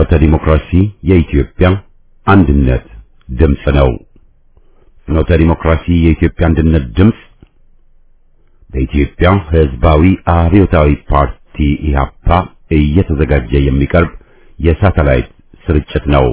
ፍኖተ ዲሞክራሲ የኢትዮጵያ አንድነት ድምፅ ነው። ፍኖተ ዲሞክራሲ የኢትዮጵያ አንድነት ድምፅ በኢትዮጵያ ሕዝባዊ አብዮታዊ ፓርቲ ኢህአፓ እየተዘጋጀ የሚቀርብ የሳተላይት ስርጭት ነው።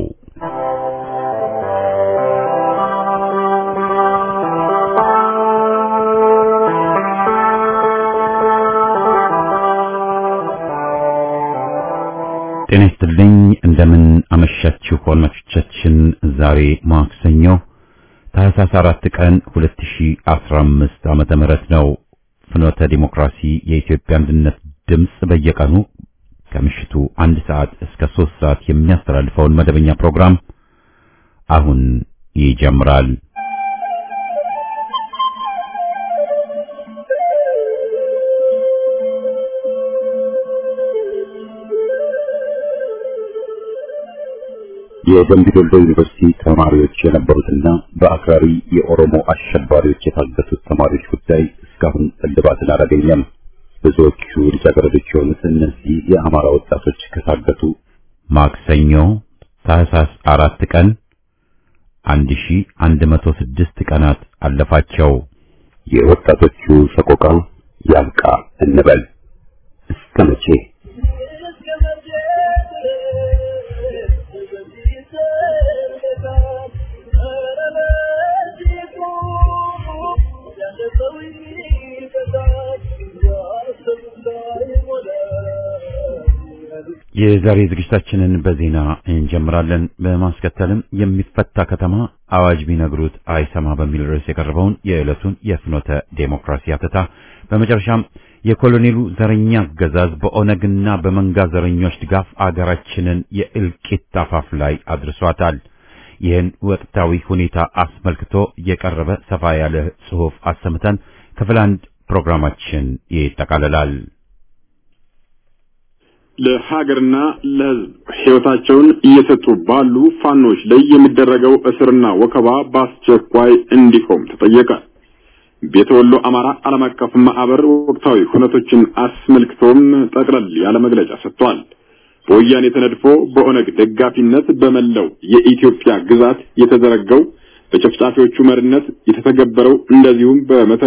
ጤና ይስጥልኝ። እንደምን አመሻችሁ አድማጮቻችን። ዛሬ ማክሰኞ ታህሳስ አራት ቀን 2015 ዓመተ ምህረት ነው። ፍኖተ ዲሞክራሲ የኢትዮጵያ አንድነት ድምፅ በየቀኑ ከምሽቱ አንድ ሰዓት እስከ ሶስት ሰዓት የሚያስተላልፈውን መደበኛ ፕሮግራም አሁን ይጀምራል። የደምቢ ዶሎ ዩኒቨርሲቲ ተማሪዎች የነበሩትና በአክራሪ የኦሮሞ አሸባሪዎች የታገቱት ተማሪዎች ጉዳይ እስካሁን እልባትን አላገኘም። ብዙዎቹ ልጃገረዶች የሆኑት እነዚህ የአማራ ወጣቶች ከታገቱ ማክሰኞ ታህሳስ አራት ቀን 1106 ቀናት አለፋቸው። የወጣቶቹ ሰቆቃ ያብቃ እንበል እስከ መቼ? የዛሬ ዝግጅታችንን በዜና እንጀምራለን። በማስከተልም የሚፈታ ከተማ አዋጅ ቢነግሩት አይሰማ በሚል ርዕስ የቀረበውን የዕለቱን የፍኖተ ዴሞክራሲ አተታ፣ በመጨረሻም የኮሎኔሉ ዘረኛ አገዛዝ በኦነግና በመንጋ ዘረኞች ድጋፍ አገራችንን የእልቂት አፋፍ ላይ አድርሷታል። ይህን ወቅታዊ ሁኔታ አስመልክቶ የቀረበ ሰፋ ያለ ጽሑፍ አሰምተን ክፍል አንድ ፕሮግራማችን ይጠቃልላል። ለሀገርና ለሕዝብ ሕይወታቸውን እየሰጡ ባሉ ፋኖች ላይ የሚደረገው እስርና ወከባ በአስቸኳይ እንዲቆም ተጠየቀ። ቤተ ወሎ አማራ ዓለም አቀፍ ማህበር ወቅታዊ ሁነቶችን አስመልክቶም ጠቅለል ያለ መግለጫ ሰጥቷል። በወያኔ ተነድፎ በኦነግ ደጋፊነት በመላው የኢትዮጵያ ግዛት የተዘረገው በጨፍጫፊዎቹ መሪነት የተተገበረው እንደዚሁም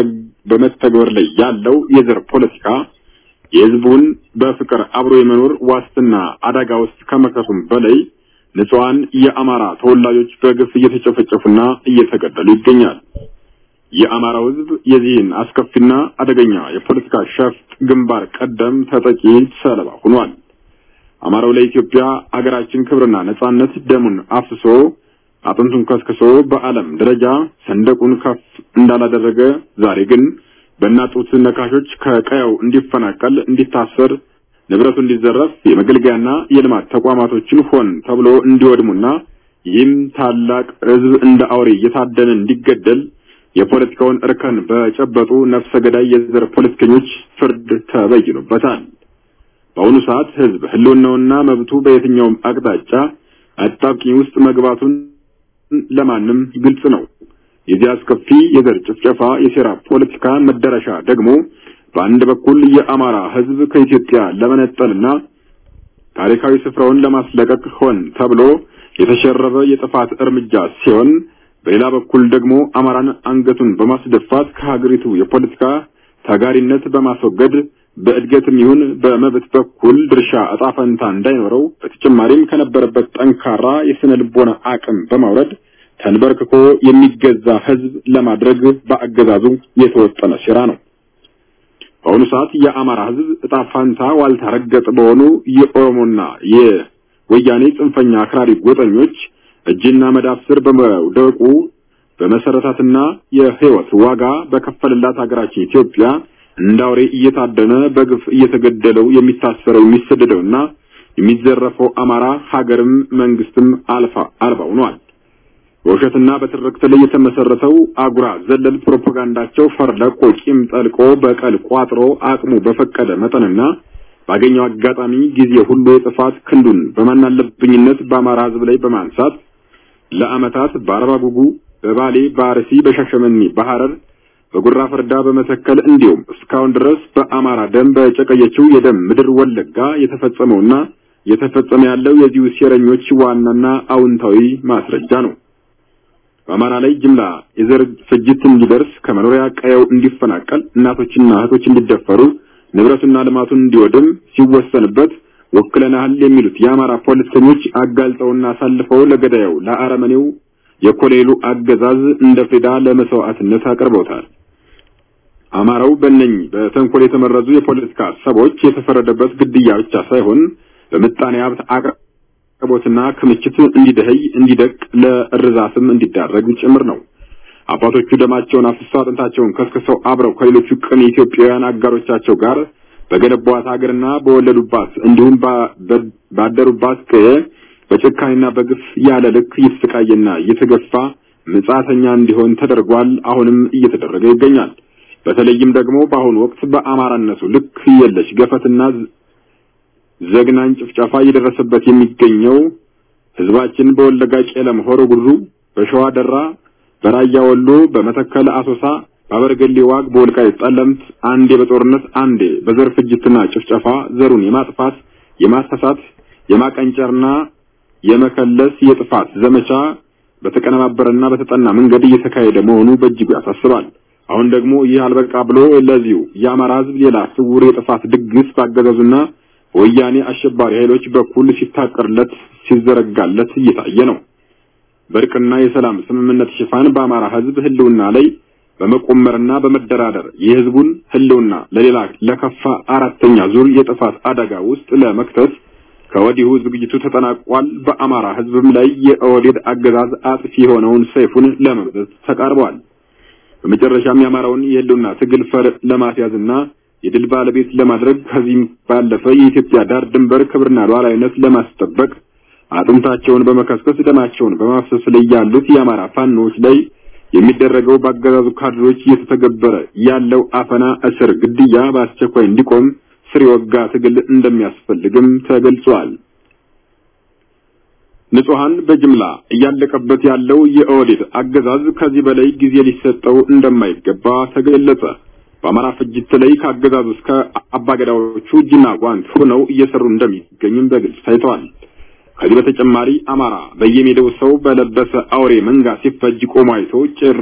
በመተግበር ላይ ያለው የዘር ፖለቲካ የህዝቡን በፍቅር አብሮ የመኖር ዋስትና አደጋ ውስጥ ከመክተቱም በላይ ንጹሐን የአማራ ተወላጆች በግፍ እየተጨፈጨፉና እየተገደሉ ይገኛል። የአማራው ህዝብ የዚህን አስከፊና አደገኛ የፖለቲካ ሸፍጥ ግንባር ቀደም ተጠቂ ሰለባ ሆኗል። አማራው ለኢትዮጵያ አገራችን ክብርና ነጻነት ደሙን አፍስሶ አጥንቱን ከስክሶ በዓለም ደረጃ ሰንደቁን ከፍ እንዳላደረገ ዛሬ ግን በእናጡት ነካሾች ከቀየው እንዲፈናቀል፣ እንዲታሰር፣ ንብረቱ እንዲዘረፍ፣ የመገልገያና የልማት ተቋማቶችን ሆን ተብሎ እንዲወድሙና ይህም ታላቅ ህዝብ እንደ አውሬ እየታደነ እንዲገደል የፖለቲካውን እርከን በጨበጡ ነፍሰ ገዳይ የዘር ፖለቲከኞች ፍርድ ተበይኖበታል። በአሁኑ ሰዓት ህዝብ ህልውናውና መብቱ በየትኛውም አቅጣጫ አጣብቂኝ ውስጥ መግባቱን ለማንም ግልጽ ነው። የዚህ አስከፊ የዘር ጭፍጨፋ የሴራ ፖለቲካ መዳረሻ ደግሞ በአንድ በኩል የአማራ ህዝብ ከኢትዮጵያ ለመነጠልና ታሪካዊ ስፍራውን ለማስለቀቅ ሆን ተብሎ የተሸረበ የጥፋት እርምጃ ሲሆን፣ በሌላ በኩል ደግሞ አማራን አንገቱን በማስደፋት ከሀገሪቱ የፖለቲካ ታጋሪነት በማስወገድ በእድገትም ይሁን በመብት በኩል ድርሻ እጣ ፈንታ እንዳይኖረው በተጨማሪም ከነበረበት ጠንካራ የስነ ልቦና አቅም በማውረድ ተንበርክኮ የሚገዛ ህዝብ ለማድረግ በአገዛዙ የተወጠነ ሴራ ነው። በአሁኑ ሰዓት የአማራ ህዝብ እጣ ፋንታ ዋልታ ረገጥ በሆኑ የኦሮሞና የወያኔ ጽንፈኛ አክራሪ ጎጠኞች እጅና መዳፍ ስር በመውደቁ በመሰረታትና የህይወት ዋጋ በከፈልላት ሀገራችን ኢትዮጵያ እንደ አውሬ እየታደነ በግፍ እየተገደለው የሚታሰረው የሚሰደደውና የሚዘረፈው አማራ ሀገርም መንግስትም አልፋ አልባ ሆኗል። በውሸትና በትርክት ላይ የተመሰረተው አጉራ ዘለል ፕሮፓጋንዳቸው ፈር ለቆ ቂም ጠልቆ በቀል ቋጥሮ አቅሙ በፈቀደ መጠንና ባገኘው አጋጣሚ ጊዜ ሁሉ የጥፋት ክንዱን በማናለብኝነት በአማራ ህዝብ ላይ በማንሳት ለአመታት በአርባ ጉጉ፣ በባሌ፣ በአርሲ፣ በሻሸመኔ፣ በሐረር በጉራ ፈርዳ በመተከል እንዲሁም እስካሁን ድረስ በአማራ ደም በጨቀየችው የደም ምድር ወለጋ የተፈጸመውና የተፈጸመ ያለው የዚሁ ሴረኞች ዋናና አውንታዊ ማስረጃ ነው። በአማራ ላይ ጅምላ የዘር ፍጅት እንዲደርስ ከመኖሪያ ቀየው እንዲፈናቀል እናቶችና እህቶች እንዲደፈሩ ንብረቱና ልማቱን እንዲወድም ሲወሰንበት ወክለናል የሚሉት የአማራ ፖለቲከኞች አጋልጠውና አሳልፈው ለገዳዩ ለአረመኔው የኮሌሉ አገዛዝ እንደ ፍሪዳ ለመስዋዕትነት አቅርበውታል። አማራው በእነኝ በተንኮል የተመረዙ የፖለቲካ ሰዎች የተፈረደበት ግድያ ብቻ ሳይሆን በምጣኔ ሀብት አቅርቦትና ክምችት እንዲደህይ እንዲደቅ ለእርዛትም እንዲዳረግ ጭምር ነው። አባቶቹ ደማቸውን አፍስሰው አጥንታቸውን ከስክሰው አብረው ከሌሎቹ ቅን ኢትዮጵያውያን አጋሮቻቸው ጋር በገነቧት ሀገርና በወለዱባት እንዲሁም ባደሩባት ቀየ በጭካኔና በግፍ ያለ ልክ እየተሰቃየና እየተገፋ ምጻተኛ እንዲሆን ተደርጓል። አሁንም እየተደረገ ይገኛል። በተለይም ደግሞ በአሁኑ ወቅት በአማራነቱ ልክ የለሽ ገፈትና ዘግናኝ ጭፍጨፋ እየደረሰበት የሚገኘው ህዝባችን በወለጋ ቄለም፣ ሆሮ ጉድሩ፣ በሸዋ ደራ፣ በራያ ወሎ፣ በመተከል አሶሳ፣ በአበርገሌ ዋግ፣ በወልቃይት ጠለምት አንዴ በጦርነት አንዴ በዘር ፍጅትና ጭፍጨፋ ዘሩን የማጥፋት የማሳሳት የማቀንጨርና የመከለስ የጥፋት ዘመቻ በተቀነባበረና በተጠና መንገድ እየተካሄደ መሆኑ በእጅጉ ያሳስባል። አሁን ደግሞ ይህ አልበቃ ብሎ ለዚሁ የአማራ ህዝብ ሌላ ስውር የጥፋት ድግስ ባገዛዙና ወያኔ አሸባሪ ኃይሎች በኩል ሲታቀርለት ሲዘረጋለት እየታየ ነው። በእርቅና የሰላም ስምምነት ሽፋን በአማራ ህዝብ ህልውና ላይ በመቆመርና በመደራደር የህዝቡን ህልውና ለሌላ ለከፋ አራተኛ ዙር የጥፋት አደጋ ውስጥ ለመክተት ከወዲሁ ዝግጅቱ ተጠናቋል። በአማራ ህዝብም ላይ የኦህዴድ አገዛዝ አጥፊ የሆነውን ሰይፉን ለመምዘዝ ተቃርቧል። በመጨረሻም የአማራውን የህልውና ትግል ፈር ለማስያዝና የድል ባለቤት ለማድረግ ከዚህም ባለፈ የኢትዮጵያ ዳር ድንበር ክብርና ሉዓላዊነት ለማስጠበቅ አጥንታቸውን በመከስከስ ደማቸውን በማፍሰስ ላይ ያሉት የአማራ ፋኖች ላይ የሚደረገው በአገዛዙ ካድሮች እየተተገበረ ያለው አፈና፣ እስር፣ ግድያ በአስቸኳይ እንዲቆም ስር የወጋ ትግል እንደሚያስፈልግም ተገልጿል። ንጹሃን በጅምላ እያለቀበት ያለው የኦህዴድ አገዛዝ ከዚህ በላይ ጊዜ ሊሰጠው እንደማይገባ ተገለጸ። በአማራ ፍጅት ላይ ከአገዛዙ እስከ አባገዳዎቹ እጅና ጓንት ሆነው እየሰሩ እንደሚገኙም በግልጽ ታይተዋል። ከዚህ በተጨማሪ አማራ በየሜዳው ሰው በለበሰ አውሬ መንጋ ሲፈጅ ቆሞ አይቶ ጭር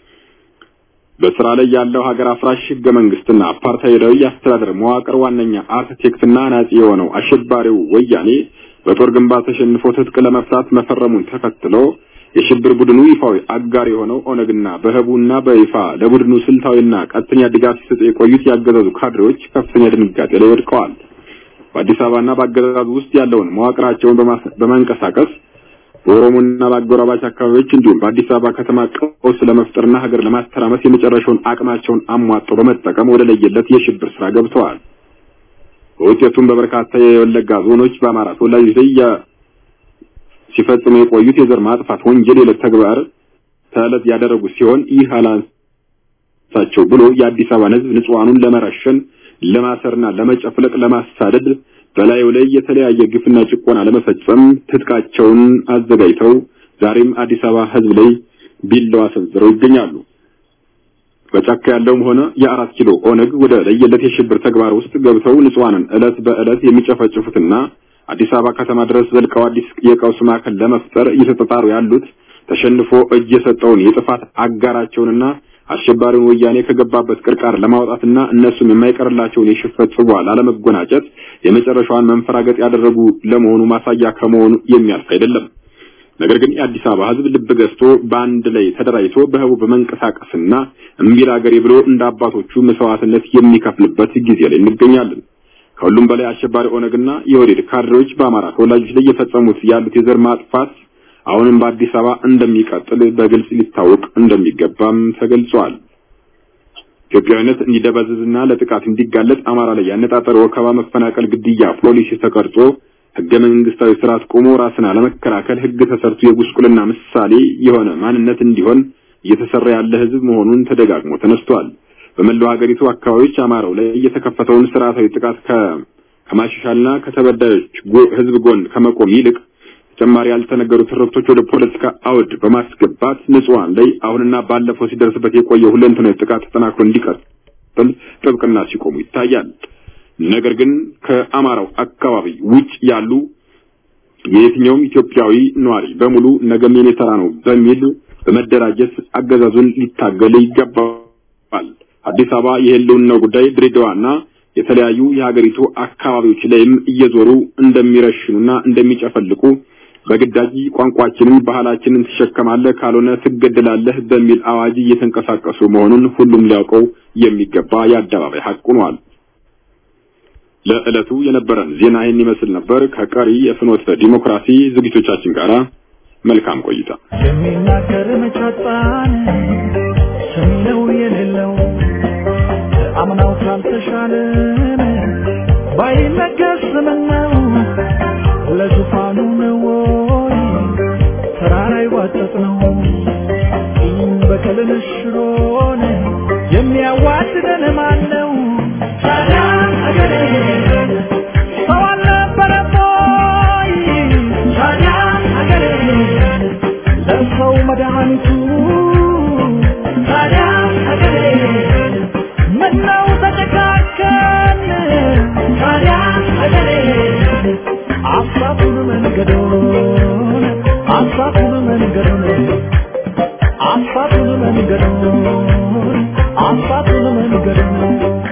በስራ ላይ ያለው ሀገር አፍራሽ ህገ መንግስትና አፓርታይዳዊ የአስተዳደር መዋቅር ዋነኛ አርክቴክትና ናጺ የሆነው አሸባሪው ወያኔ በጦር ግንባር ተሸንፎ ትጥቅ ለመፍታት መፈረሙን ተከትሎ የሽብር ቡድኑ ይፋዊ አጋር የሆነው ኦነግና በህቡና በይፋ ለቡድኑ ስልታዊና ቀጥተኛ ድጋፍ ሲሰጡ የቆዩት ያገዛዙ ካድሬዎች ከፍተኛ ድንጋጤ ላይ ወድቀዋል። በአዲስ አበባና በአገዛዙ ውስጥ ያለውን መዋቅራቸውን በማንቀሳቀስ በኦሮሞና በአጎራባች አካባቢዎች እንዲሁም በአዲስ አበባ ከተማ ቀውስ ለመፍጠርና ሀገር ለማስተራመስ የመጨረሻውን አቅማቸውን አሟጠው በመጠቀም ወደ ለየለት የሽብር ስራ ገብተዋል። በውጤቱም በበርካታ የወለጋ ዞኖች በአማራ ተወላጆች ላይ ሲፈጽሙ የቆዩት የዘር ማጥፋት ወንጀል የዕለት ተግባር ተዕለት ያደረጉ ሲሆን ይህ አላንሳቸው ብሎ የአዲስ አበባን ህዝብ ንጹሐኑን ለመረሸን ለማሰርና ለመጨፍለቅ ለማሳደድ በላዩ ላይ የተለያየ ግፍና ጭቆና ለመፈጸም ትጥቃቸውን አዘጋጅተው ዛሬም አዲስ አበባ ህዝብ ላይ ቢላዋ ሰንዝረው ይገኛሉ። በጫካ ያለውም ሆነ የአራት ኪሎ ኦነግ ወደ ለየለት የሽብር ተግባር ውስጥ ገብተው ንጹሐንን ዕለት በዕለት የሚጨፈጭፉትና አዲስ አበባ ከተማ ድረስ ዘልቀው አዲስ የቀውስ ማዕከል ለመፍጠር እየተጣጣሩ ያሉት ተሸንፎ እጅ የሰጠውን የጥፋት አጋራቸውንና አሸባሪውን ወያኔ ከገባበት ቅርቃር ለማውጣትና እነሱም የማይቀርላቸውን የሽፈት ጽዋ ላለመጎናጨት የመጨረሻዋን መንፈራገጥ ያደረጉ ለመሆኑ ማሳያ ከመሆኑ የሚያልፍ አይደለም። ነገር ግን የአዲስ አበባ ህዝብ ልብ ገዝቶ በአንድ ላይ ተደራጅቶ በህቡ በመንቀሳቀስና እምቢል አገሬ ብሎ እንደ አባቶቹ መስዋዕትነት የሚከፍልበት ጊዜ ላይ እንገኛለን። ከሁሉም በላይ አሸባሪ ኦነግና የወዴድ ካድሬዎች በአማራ ተወላጆች ላይ የፈጸሙት ያሉት የዘር ማጥፋት አሁንም በአዲስ አበባ እንደሚቀጥል በግልጽ ሊታወቅ እንደሚገባም ተገልጿል። ኢትዮጵያዊነት እንዲደበዝዝና ለጥቃት እንዲጋለጥ አማራ ላይ ያነጣጠረ ወከባ፣ መፈናቀል፣ ግድያ ፖሊሲ ተቀርጾ ህገ መንግስታዊ ስርዓት ቆሞ ራስን አለመከላከል ህግ ተሰርቶ የጉስቁልና ምሳሌ የሆነ ማንነት እንዲሆን እየተሰራ ያለ ህዝብ መሆኑን ተደጋግሞ ተነስቷል። በመላው ሀገሪቱ አካባቢዎች አማራው ላይ የተከፈተውን ስርዓታዊ ጥቃት ከማሻሻልና ከተበዳዮች ህዝብ ጎን ከመቆም ይልቅ ተጨማሪ ያልተነገሩ ትርክቶች ወደ ፖለቲካ አውድ በማስገባት ንጹሃን ላይ አሁንና ባለፈው ሲደርስበት የቆየው ሁለንተናዊ ጥቃት ተጠናክሮ እንዲቀጥል ጥብቅና ሲቆሙ ይታያል። ነገር ግን ከአማራው አካባቢ ውጭ ያሉ የየትኛውም ኢትዮጵያዊ ነዋሪ በሙሉ ነገም የኔ ተራ ነው በሚል በመደራጀት አገዛዙን ሊታገል ይገባል። አዲስ አበባ የህልውናው ጉዳይ ድሬዳዋና የተለያዩ የሀገሪቱ አካባቢዎች ላይም እየዞሩ እንደሚረሽኑና እንደሚጨፈልቁ በግዳጅ ቋንቋችንን፣ ባህላችንን ትሸከማለህ ካልሆነ ትገደላለህ በሚል አዋጅ እየተንቀሳቀሱ መሆኑን ሁሉም ሊያውቀው የሚገባ የአደባባይ ሀቅ ሆኗል። ለዕለቱ የነበረን ዜና ይህን ይመስል ነበር። ከቀሪ የፍኖተ ዲሞክራሲ ዝግጅቶቻችን ጋር መልካም ቆይታ። የሚናገር መቻጣን ሰሚነው የሌለው አምናው ካልተሻለን ባይነገር ስምነው ለዙፋኑ ነው ወይ ተራራ ይዋጠጥ ነው ይህም በቀልን ሽሮን የሚያዋድደን ማን ነው? ታዲያ አገሬ ሰው አልነበረም ወይ? ታዲያ አገሬ ለሰው መድኃኒቱ ታዲያ አገሬ ምነው ተጨካከን? ታዲያ አገሬ አሳቱን መንገዶን አሳቱን መንገዶን አሳቱን መንገዶን አሳቱን መንገዶን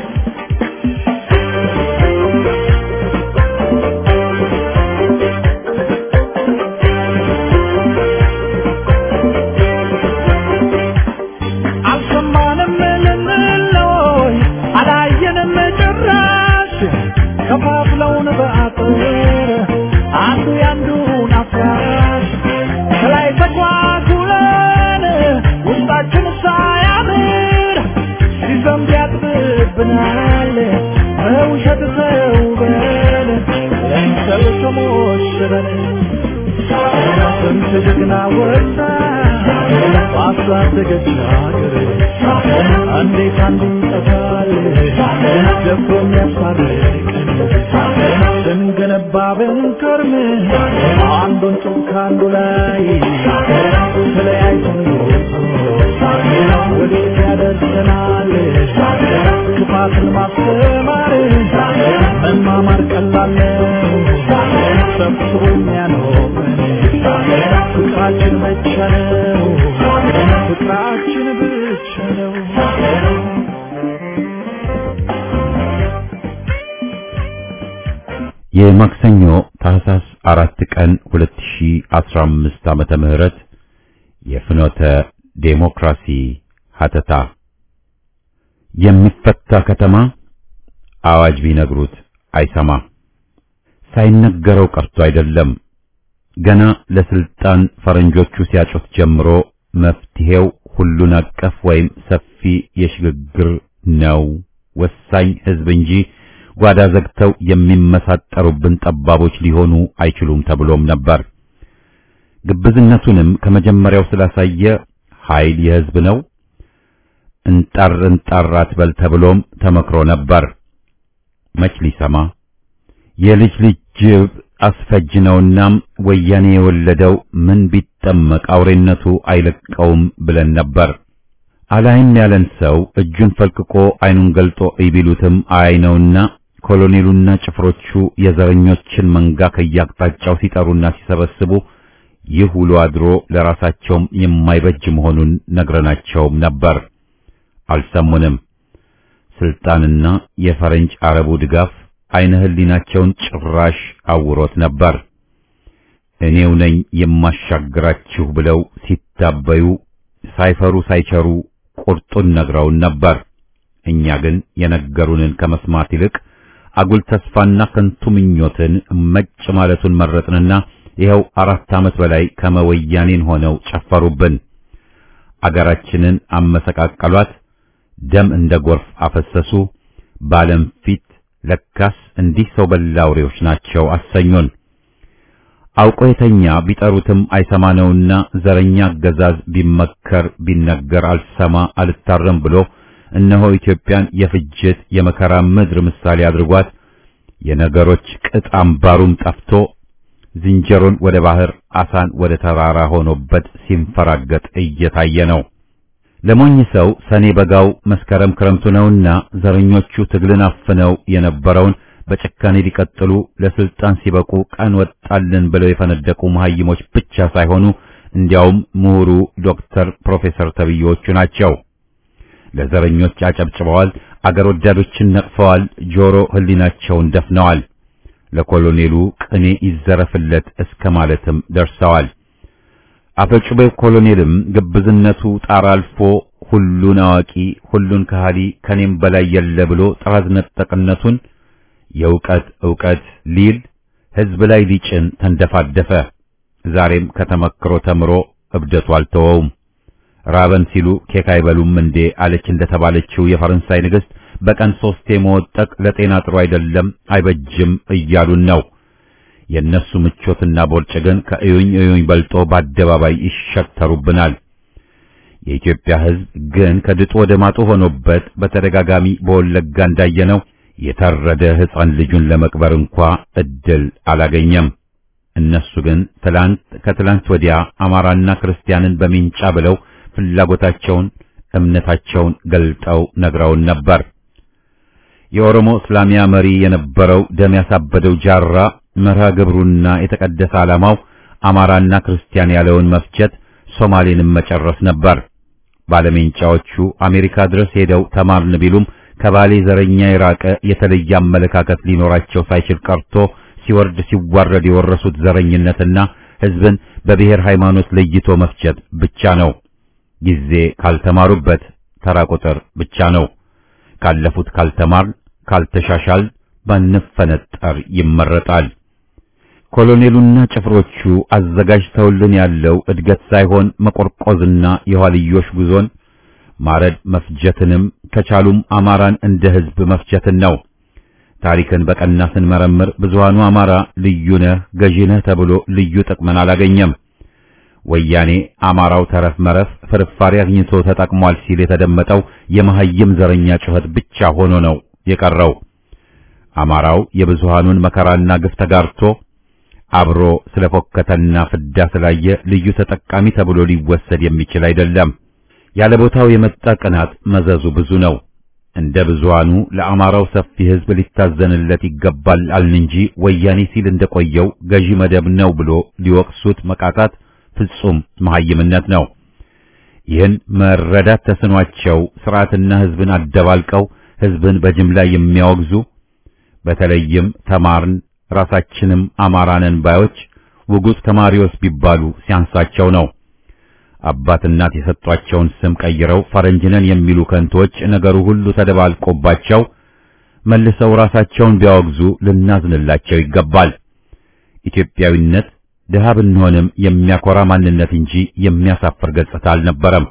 አልሰማንም ልንለይ አላየንም ጭራሽ ከፋፍለውን በአጥር አንዱ ያንዱን አፍራሽ ከላይ ተጓጉለን ውስጣችን ሳያምር ሲዘንብ ያጥብብናል በውሸት ተውበን ለምሰል ተሞሽረን ስንት ጀግና ወጣ ባሳደገች ሀገር እንዴት አንዱ ይጠፋል ደፍሮ የሚያስታርቀን ስንገነባ ብንከርም አንዱን ጡብ ከአንዱ ላይ ተለያይተን ወዴት ያደርሰናል ክፋትን ማስተማር መማማር ቀላል ነው ሰብስቦ የሚያኖረን ፍቅራችን ብቻ ነው ፍቅራችን ብቻ ነው የማክሰኞ ታህሳስ አራት ቀን 2015 ዓመተ ምህረት የፍኖተ ዴሞክራሲ ሀተታ የሚፈታ ከተማ አዋጅ ቢነግሩት አይሰማ። ሳይነገረው ቀርቶ አይደለም ገና ለስልጣን ፈረንጆቹ ሲያጩት ጀምሮ መፍትሄው ሁሉን አቀፍ ወይም ሰፊ የሽግግር ነው፣ ወሳኝ ህዝብ እንጂ ጓዳ ዘግተው የሚመሳጠሩብን ጠባቦች ሊሆኑ አይችሉም ተብሎም ነበር። ግብዝነቱንም ከመጀመሪያው ስላሳየ ኃይል የህዝብ ነው፣ እንጣር እንጣር አትበል ተብሎም ተመክሮ ነበር። መች ሊሰማ የልጅ ልጅ ጅብ አስፈጅ ነውናም ወያኔ የወለደው ምን ቢጠመቅ አውሬነቱ አይለቀውም ብለን ነበር። አላይም ያለን ሰው እጁን ፈልቅቆ አይኑን ገልጦ ይቢሉትም አይ ነውና ኮሎኔሉና ጭፍሮቹ የዘረኞችን መንጋ ከያቅጣጫው ሲጠሩና ሲሰበስቡ ይህ ውሎ አድሮ ለራሳቸውም የማይበጅ መሆኑን ነግረናቸውም ነበር። አልሰሙንም። ስልጣንና የፈረንጅ አረቡ ድጋፍ አይነ ህሊናቸውን ጭራሽ አውሮት ነበር። እኔው ነኝ የማሻግራችሁ ብለው ሲታበዩ ሳይፈሩ ሳይቸሩ ቁርጡን ነግረውን ነበር። እኛ ግን የነገሩንን ከመስማት ይልቅ አጉል ተስፋና ከንቱ ምኞትን መጭ ማለቱን መረጥንና ይኸው አራት ዓመት በላይ ከመወያኔን ሆነው ጨፈሩብን። አገራችንን አመሰቃቀሏት፣ ደም እንደ ጎርፍ አፈሰሱ። በዓለም ፊት ለካስ እንዲህ ሰው በላ አውሬዎች ናቸው አሰኙን። አውቆ የተኛ ቢጠሩትም አይሰማ ነውና ዘረኛ አገዛዝ ቢመከር ቢነገር አልሰማ አልታረም ብሎ እነሆ ኢትዮጵያን የፍጅት የመከራ ምድር ምሳሌ አድርጓት የነገሮች ቅጥ አምባሩም ጠፍቶ ዝንጀሮን ወደ ባህር አሳን ወደ ተራራ ሆኖበት ሲንፈራገጥ እየታየ ነው። ለሞኝ ሰው ሰኔ በጋው መስከረም ክረምቱ ነውና ዘረኞቹ ትግልን አፍነው የነበረውን በጭካኔ ሊቀጥሉ ለስልጣን ሲበቁ ቀን ወጣልን ብለው የፈነደቁ መሐይሞች ብቻ ሳይሆኑ እንዲያውም ምሁሩ ዶክተር ፕሮፌሰር ተብዬዎቹ ናቸው። ለዘረኞች አጨብጭበዋል፣ አገር ወዳዶችን ነቅፈዋል፣ ጆሮ ህሊናቸውን ደፍነዋል። ለኮሎኔሉ ቅኔ ይዘረፍለት እስከ ማለትም ደርሰዋል። አፈጩቤው ኮሎኔልም ግብዝነቱ ጣራ አልፎ ሁሉን አዋቂ ሁሉን ከሃዲ ከኔም በላይ የለ ብሎ ጥራዝ ነጠቅነቱን የእውቀት ዕውቀት ሊል ህዝብ ላይ ሊጭን ተንደፋደፈ። ዛሬም ከተመክሮ ተምሮ እብደቱ አልተወውም። ራበን ሲሉ ኬክ አይበሉም እንዴ አለች እንደተባለችው የፈረንሳይ ንግሥት በቀን ሶስቴ መወጠቅ ለጤና ጥሩ አይደለም አይበጅም እያሉን ነው። የእነሱ ምቾትና ቦርጭ ግን ከእዩኝ እዩኝ በልጦ በአደባባይ ይሸተሩብናል። የኢትዮጵያ ሕዝብ ግን ከድጡ ወደ ማጡ ሆኖበት በተደጋጋሚ በወለጋ እንዳየነው የታረደ ሕፃን ልጁን ለመቅበር እንኳ እድል አላገኘም። እነሱ ግን ትላንት ከትላንት ወዲያ አማራና ክርስቲያንን በሚንጫ ብለው ፍላጎታቸውን እምነታቸውን ገልጠው ነግረውን ነበር። የኦሮሞ እስላሚያ መሪ የነበረው ደም ያሳበደው ጃራ መርሃ ግብሩና የተቀደሰ ዓላማው አማራና ክርስቲያን ያለውን መፍጀት፣ ሶማሌንም መጨረስ ነበር። ባለሜንጫዎቹ አሜሪካ ድረስ ሄደው ተማርን ቢሉም ከባሌ ዘረኛ የራቀ የተለየ አመለካከት ሊኖራቸው ሳይችል ቀርቶ ሲወርድ ሲዋረድ የወረሱት ዘረኝነትና ሕዝብን በብሔር ሃይማኖት ለይቶ መፍጀት ብቻ ነው። ጊዜ ካልተማሩበት ተራ ቁጥር ብቻ ነው። ካለፉት ካልተማር ካልተሻሻል ባንፈነጠር ይመረጣል። ኮሎኔሉና ጭፍሮቹ አዘጋጅተውልን ያለው እድገት ሳይሆን መቆርቆዝና የኋልዮሽ ጉዞን ማረድ መፍጀትንም ከቻሉም አማራን እንደ ሕዝብ መፍጀትን ነው። ታሪክን በቀና ስንመረምር ብዙሃኑ አማራ ልዩ ነህ ገዢ ነህ ተብሎ ልዩ ጥቅምን አላገኘም። ወያኔ አማራው ተረፍ መረፍ ፍርፋሪ አግኝቶ ተጠቅሟል ሲል የተደመጠው የመሐይም ዘረኛ ጩኸት ብቻ ሆኖ ነው የቀረው። አማራው የብዙሃኑን መከራና ግፍ ተጋርቶ አብሮ ስለፎከተና ፍዳ ስላየ ልዩ ተጠቃሚ ተብሎ ሊወሰድ የሚችል አይደለም። ያለ ቦታው የመጣ ቅናት መዘዙ ብዙ ነው። እንደ ብዙሃኑ ለአማራው ሰፊ ሕዝብ ሊታዘንለት ይገባል አልን እንጂ ወያኔ ሲል እንደቆየው ገዢ መደብ ነው ብሎ ሊወቅሱት መቃጣት ፍጹም መሐይምነት ነው። ይህን መረዳት ተስኗቸው ስርዓትና ሕዝብን አደባልቀው ሕዝብን በጅምላ የሚያወግዙ በተለይም ተማርን ራሳችንም አማራነን ባዮች ውጉዝ ተማሪዎች ቢባሉ ሲያንሳቸው ነው። አባት እናት የሰጧቸውን ስም ቀይረው ፈረንጅነን የሚሉ ከንቶች ነገሩ ሁሉ ተደባልቆባቸው መልሰው ራሳቸውን ቢያወግዙ ልናዝንላቸው ይገባል። ኢትዮጵያዊነት ድሃ ብንሆንም የሚያኮራ ማንነት እንጂ የሚያሳፍር ገጽታ አልነበረም።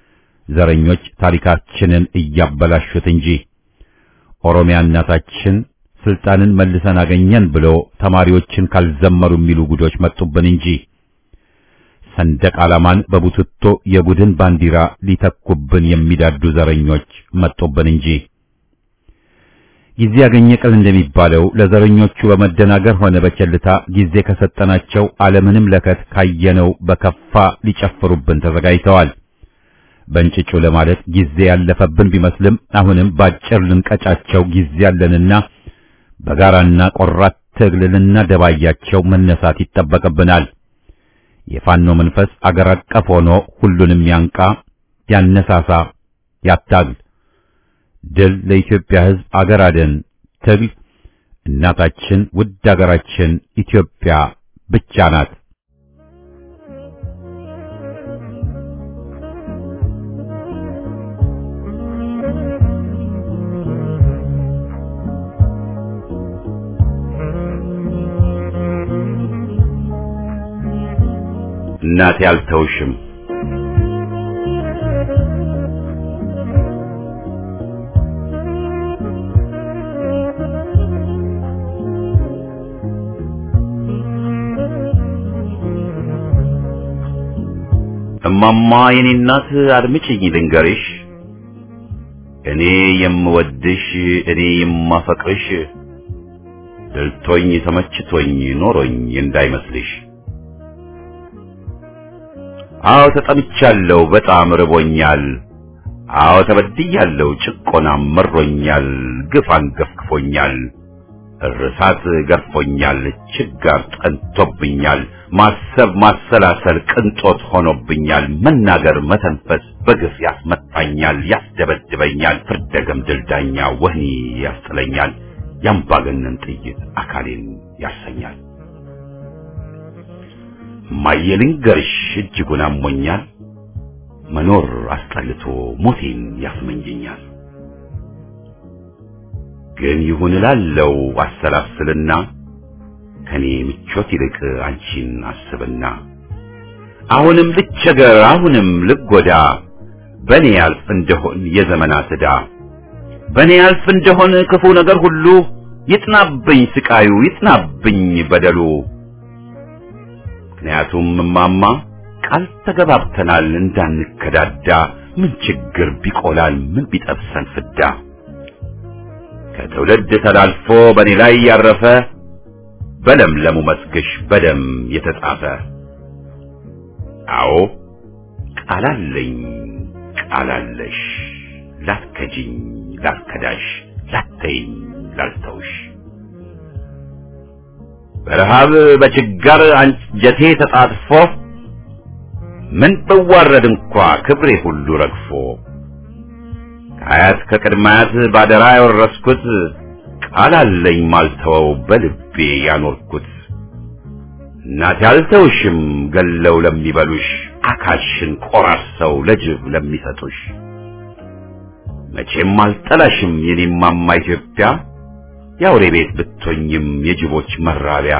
ዘረኞች ታሪካችንን እያበላሹት እንጂ ኦሮሚያ እናታችን ስልጣንን መልሰን አገኘን ብሎ ተማሪዎችን ካልዘመሩ የሚሉ ጉዶች መጡብን እንጂ ሰንደቅ ዓላማን በቡትቶ የቡድን ባንዲራ ሊተኩብን የሚዳዱ ዘረኞች መጡብን እንጂ ጊዜ ያገኘ ቀን እንደሚባለው ለዘረኞቹ በመደናገር ሆነ በቸልታ ጊዜ ከሰጠናቸው ዓለምንም ለከት ካየነው በከፋ ሊጨፍሩብን ተዘጋጅተዋል። በእንጭጩ ለማለት ጊዜ ያለፈብን ቢመስልም አሁንም ባጭር ልንቀጫቸው ጊዜ ያለንና በጋራና ቆራት ትግል ልናደባያቸው መነሳት ይጠበቅብናል። የፋኖ መንፈስ አገር አቀፍ ሆኖ ሁሉንም ያንቃ፣ ያነሳሳ፣ ያታግል። ድል ለኢትዮጵያ ሕዝብ አገር አደን ትግል። እናታችን ውድ አገራችን ኢትዮጵያ ብቻ ናት። እናቴ አልተውሽም። እማማ የኔ እናት አድምጪኝ ልንገርሽ፣ እኔ የምወድሽ እኔ የማፈቅርሽ ደልቶኝ ተመችቶኝ ኖሮኝ እንዳይመስልሽ። አዎ ተጠምቻለሁ፣ በጣም ርቦኛል። አዎ ተበድያለሁ፣ ጭቆናም መሮኛል፣ ግፍ አንገፍግፎኛል። እርሳት ገርፎኛል፣ ችጋር ጠንቶብኛል፣ ማሰብ ማሰላሰል ቅንጦት ሆኖብኛል፣ መናገር መተንፈስ በግፍ ያስመታኛል፣ ያስደበድበኛል፣ ፍርደ ገምድል ዳኛ ወህኒ ያስጥለኛል፣ የአምባገነን ጥይት አካሌን ያሰኛል። ማየልንገርሽ እጅጉን አሞኛል፣ መኖር አስጠልቶ ሞቴን ያስመኘኛል። ግን ይሁን እላለው አሰላስልና ከኔ ምቾት ይልቅ አንቺን አስብና አሁንም ልቸገር አሁንም ልጎዳ በኔ ያልፍ እንደሆን የዘመናት ዕዳ በኔ ያልፍ እንደሆን ክፉ ነገር ሁሉ ይጥናብኝ ስቃዩ ይጥናብኝ በደሉ ምክንያቱም እማማ ቃል ተገባብተናል እንዳንከዳዳ ምን ችግር ቢቆላል ምን ቢጠብሰን ፍዳ ከትውልድ ተላልፎ በእኔ ላይ ያረፈ በለምለሙ መስግሽ በደም የተጻፈ አዎ ቃላለኝ ቃላለሽ ላትከጂኝ ላትከዳሽ ላተይኝ ላልተውሽ በረሃብ በችጋር አንጀቴ ተጣጥፎ ምን ብዋረድ እንኳ ክብሬ ሁሉ ረግፎ ከአያት ከቅድማያት ባደራ ያወረስኩት ቃል አለኝ ማልተወው በልቤ ያኖርኩት እናቴ አልተውሽም ገለው ለሚበሉሽ አካልሽን ቆራርሰው ለጅብ ለሚሰጡሽ መቼም አልጠላሽም የኔማማ ኢትዮጵያ የአውሬ ቤት ብትሆኝም የጅቦች መራቢያ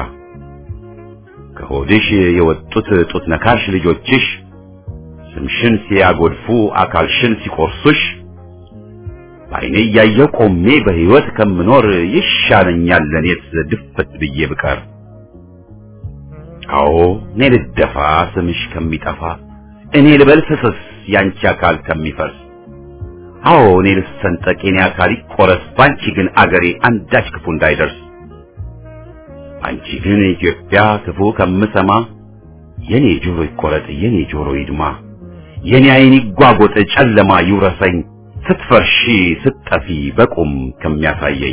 ከሆድሽ የወጡት ጡት ነካሽ ልጆችሽ ስምሽን ሲያጎድፉ አካልሽን ሲቆርሱሽ በዓይኔ እያየሁ ቆሜ በሕይወት ከምኖር ይሻለኛል ለኔስ ድፍት ብዬ ብቀር። አዎ እኔ ልደፋ ስምሽ ከሚጠፋ እኔ ልበል ፍስስ ያንቺ አካል ከሚፈርስ አዎ እኔ ልሰንጠቅ የኔ አካል ይቆረስ ባንቺ ግን አገሬ አንዳች ክፉ እንዳይደርስ አንቺ ግን ኢትዮጵያ ክፉ ከምሰማ የኔ ጆሮ ይቆረጥ የኔ ጆሮ ይድማ የኔ ዓይን ይጓጎጥ ጨለማ ይውረሰኝ ስትፈርሺ ስትጠፊ በቁም ከሚያሳየኝ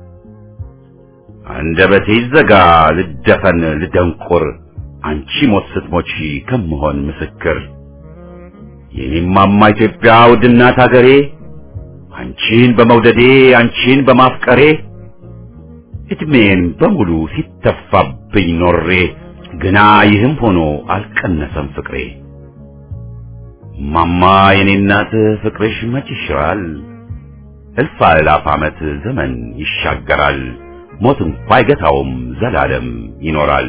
አንደበቴ ይዘጋ ልደፈን ልደንቁር አንቺ ሞት ስትሞቺ ከምሆን ምስክር የኔማማ ኢትዮጵያ ውድናት አገሬ አንቺን በመውደዴ አንቺን በማፍቀሬ እድሜን በሙሉ ሲተፋብኝ ኖሬ ግና ይህም ሆኖ አልቀነሰም ፍቅሬ ማማ የኔ እናት ፍቅርሽ መች ይሽራል እልፍ አእላፍ ዓመት ዘመን ይሻገራል ሞት እንኳ አይገታውም ዘላለም ይኖራል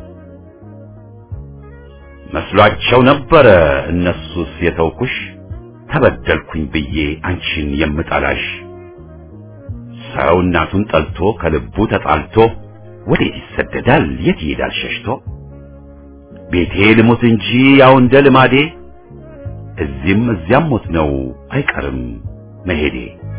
መስሏቸው ነበረ እነሱስ የተውኩሽ ተበደልኩኝ ብዬ አንቺን የምጠላሽ ሰው እናቱን ጠልቶ ከልቡ ተጣልቶ ወዴት ይሰደዳል የት ይሄዳል ሸሽቶ ቤቴ ልሙት እንጂ ያው እንደ ልማዴ እዚህም እዚያም ሞት ነው አይቀርም መሄዴ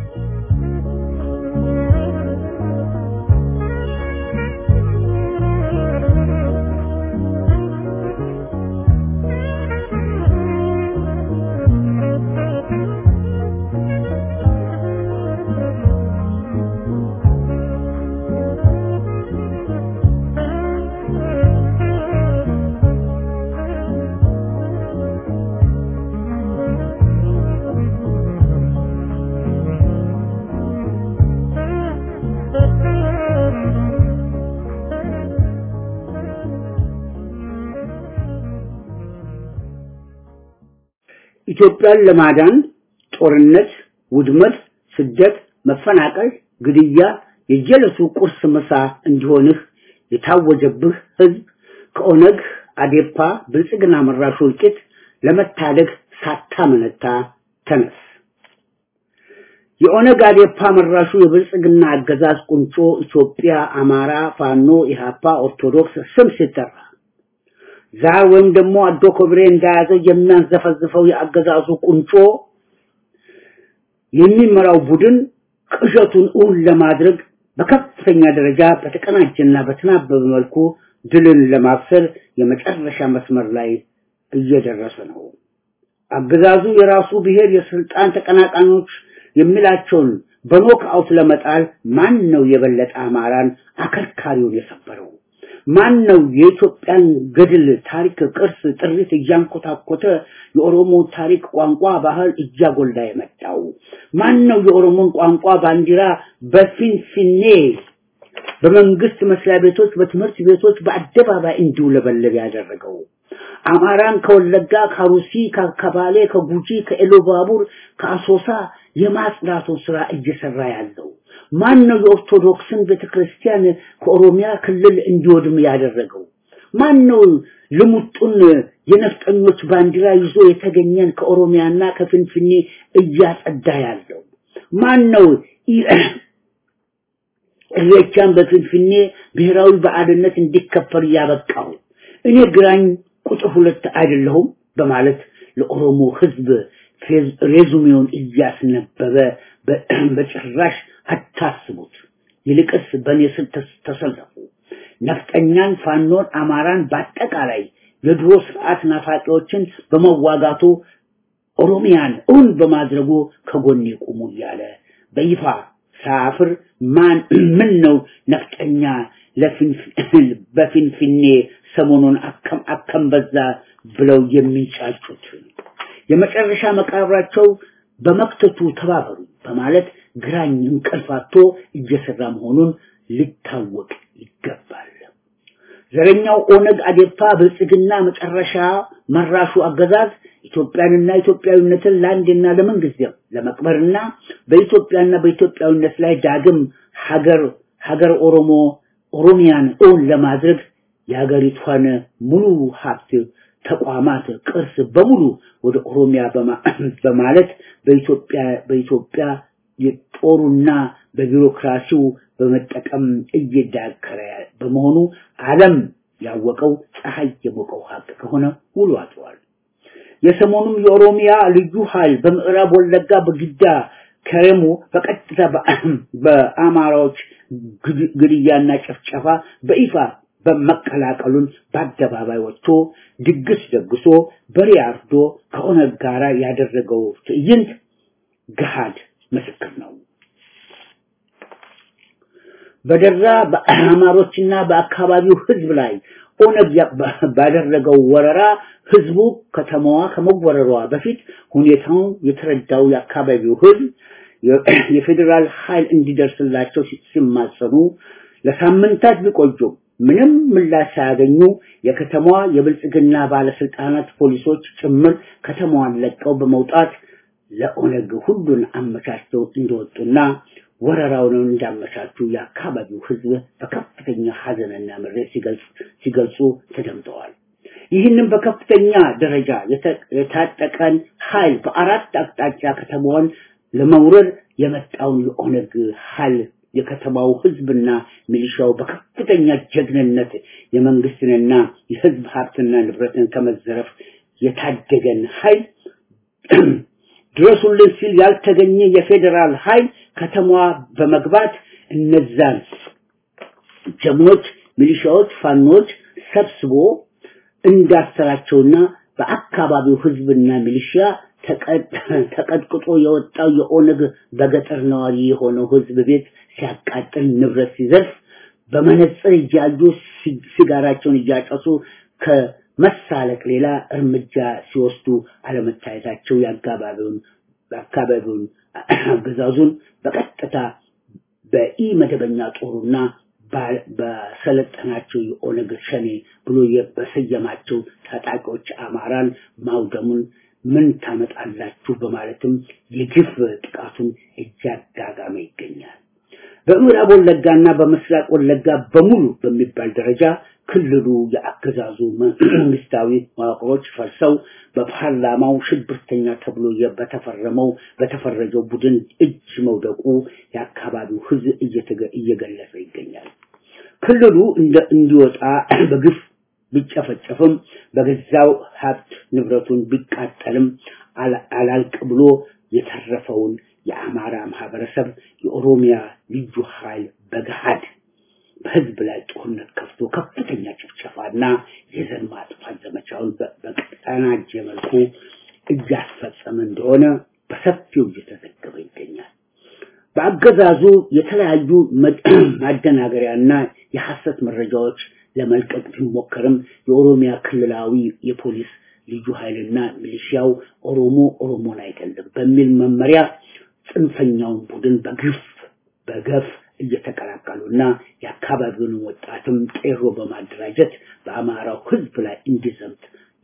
ኢትዮጵያን ለማዳን ጦርነት፣ ውድመት፣ ስደት፣ መፈናቀል፣ ግድያ የጀለሱ ቁርስ ምሳ እንዲሆንህ የታወጀብህ ህዝብ ከኦነግ አዴፓ ብልጽግና መራሹ እልቂት ለመታደግ ሳታመነታ ተነስ። የኦነግ አዴፓ መራሹ የብልጽግና አገዛዝ ቁንጮ ኢትዮጵያ፣ አማራ፣ ፋኖ፣ ኢሃፓ፣ ኦርቶዶክስ ስም ሲጠራ ዛር ወይም ደግሞ አዶ ኮብሬ እንደያዘ የሚያንዘፈዝፈው የአገዛዙ ቁንጮ የሚመራው ቡድን ቅዠቱን እውን ለማድረግ በከፍተኛ ደረጃ በተቀናጀና በተናበበ መልኩ ድልን ለማብሰር የመጨረሻ መስመር ላይ እየደረሰ ነው። አገዛዙ የራሱ ብሔር የስልጣን ተቀናቃኞች የሚላቸውን በኖክ አውት ለመጣል ማን ነው የበለጠ አማራን አከርካሪውን የሰበረው? ማን ነው የኢትዮጵያን ገድል፣ ታሪክ፣ ቅርስ፣ ጥሪት እያንኮታኮተ የኦሮሞ ታሪክ፣ ቋንቋ፣ ባህል እያጎላ የመጣው? ማን ነው የኦሮሞን ቋንቋ ባንዲራ በፊንፊኔ በመንግስት መስሪያ ቤቶች፣ በትምህርት ቤቶች በአደባባይ እንዲውለበለብ ያደረገው? አማራን ከወለጋ፣ ከሩሲ፣ ከባሌ፣ ከጉጂ፣ ከኤሎባቡር፣ ከአሶሳ የማጽዳቱን ስራ እየሰራ ያለው ማን ነው? የኦርቶዶክስን ቤተክርስቲያን ከኦሮሚያ ክልል እንዲወድም ያደረገው ማን ነው? ልሙጡን የነፍጠኞች ባንዲራ ይዞ የተገኘን ከኦሮሚያና ከፍንፍኔ እያጸዳ ያለው ማን ነው? ኢሬቻን በፍንፍኔ ብሔራዊ በዓልነት እንዲከበር እያበቃው እኔ ግራኝ ቁጥር ሁለት አይደለሁም በማለት ለኦሮሞ ህዝብ ሬዙሜውን እያስነበበ በጭራሽ አታስቡት። ይልቅስ በእኔ ስር ተሰለፉ። ነፍጠኛን፣ ፋኖን፣ አማራን በአጠቃላይ የድሮ ስርዓት ናፋቂዎችን በመዋጋቱ ኦሮሚያን እውን በማድረጉ ከጎኔ ቁሙ እያለ በይፋ ሳፍር ማን ምን ነው ነፍጠኛ በፊንፊኔ ሰሞኑን አከም አከም በዛ ብለው የሚንጫጩት የመጨረሻ መቃብራቸው በመክተቱ ተባበሩ በማለት ግራኝ እንቅልፋቶ እየሰራ መሆኑን ሊታወቅ ይገባል። ዘረኛው ኦነግ አዴፓ ብልጽግና መጨረሻ መራሹ አገዛዝ ኢትዮጵያንና ኢትዮጵያዊነትን ለአንድና ለምንጊዜም ለመቅበርና በኢትዮጵያና በኢትዮጵያዊነት ላይ ዳግም ሀገር ሀገር ኦሮሞ ኦሮሚያን እውን ለማድረግ የሀገሪቷን ሙሉ ሀብት ተቋማት ቅርስ በሙሉ ወደ ኦሮሚያ በማለት በኢትዮጵያ በኢትዮጵያ የጦሩና በቢሮክራሲው በመጠቀም እየዳከረ በመሆኑ ዓለም ያወቀው ፀሐይ የሞቀው ሀቅ ከሆነ ውሎ አድሯል። የሰሞኑም የኦሮሚያ ልዩ ኃይል በምዕራብ ወለጋ በግዳ ከረሙ በቀጥታ በአማራዎች ግድያና ጭፍጨፋ በይፋ በመቀላቀሉን በአደባባይ ወጥቶ ድግስ ደግሶ በሬ አርዶ ከኦነግ ጋር ያደረገው ትዕይንት ገሃድ ምስክር ነው። በደራ በአማሮችና በአካባቢው ህዝብ ላይ ኦነግ ባደረገው ወረራ ህዝቡ ከተማዋ ከመወረሯ በፊት ሁኔታውን የተረዳው የአካባቢው ህዝብ የፌዴራል ኃይል እንዲደርስላቸው ሲማጸኑ ለሳምንታት ቢቆዩም ምንም ምላሽ ሳያገኙ የከተማዋ የብልጽግና ባለስልጣናት ፖሊሶች ጭምር ከተማዋን ለቀው በመውጣት ለኦነግ ሁሉን አመቻችተው እንደወጡና ወረራውን እንዳመቻቹ የአካባቢው ህዝብ በከፍተኛ ሀዘንና ምሬት ሲገልጽ ሲገልጹ ተደምጠዋል። ይህንም በከፍተኛ ደረጃ የታጠቀን ኃይል በአራት አቅጣጫ ከተማዋን ለመውረድ የመጣውን የኦነግ ኃይል የከተማው ህዝብና ሚሊሻው በከፍተኛ ጀግንነት የመንግስትንና የህዝብ ሀብትና ንብረትን ከመዘረፍ የታደገን ኃይል ድረሱልን ሲል ያልተገኘ የፌዴራል ኃይል ከተማዋ በመግባት እነዛን ጀግኖች ሚሊሻዎች፣ ፋኖች ሰብስቦ እንዳሰራቸውና በአካባቢው ህዝብና ሚሊሻ ተቀጥቅጦ የወጣው የኦነግ በገጠር ነዋሪ የሆነው ህዝብ ቤት ሲያቃጥል ንብረት ሲዘርፍ በመነጽር እያዩ ሲጋራቸውን እያጨሱ ከመሳለቅ ሌላ እርምጃ ሲወስዱ አለመታየታቸው የአካባቢውን አካባቢውን አገዛዙን በቀጥታ በኢ መደበኛ ጦሩና በሰለጠናቸው የኦነግ ሸኔ ብሎ በሰየማቸው ታጣቂዎች አማራን ማውደሙን ምን ታመጣላችሁ በማለትም የግፍ ጥቃቱን እያጋጋመ ይገኛል። በምዕራብ ወለጋና በምስራቅ ወለጋ በሙሉ በሚባል ደረጃ ክልሉ የአገዛዙ መንግስታዊ መዋቅሮች ፈርሰው በፓርላማው ሽብርተኛ ተብሎ በተፈረመው በተፈረጀው ቡድን እጅ መውደቁ የአካባቢው ህዝብ እየገለጸ ይገኛል። ክልሉ እንዲወጣ በግፍ ቢጨፈጨፍም በገዛው ሀብት ንብረቱን ቢቃጠልም አላልቅ ብሎ የተረፈውን የአማራ ማህበረሰብ የኦሮሚያ ልዩ ኃይል በገሃድ በህዝብ ላይ ጦርነት ከፍቶ ከፍተኛ ጭፍጨፋና የዘር ማጥፋት ዘመቻውን በቀናጀ መልኩ እያስፈጸመ እንደሆነ በሰፊው እየተዘገበ ይገኛል። በአገዛዙ የተለያዩ ማደናገሪያና የሐሰት መረጃዎች ለመልቀቅ ቢሞከርም የኦሮሚያ ክልላዊ የፖሊስ ልዩ ኃይልና ሚሊሺያው ኦሮሞ ኦሮሞን አይደለም በሚል መመሪያ ጽንፈኛውን ቡድን በግፍ በገፍ እየተቀላቀሉና የአካባቢውን ወጣትም ጤሮ በማደራጀት በአማራው ህዝብ ላይ እንዲዘምት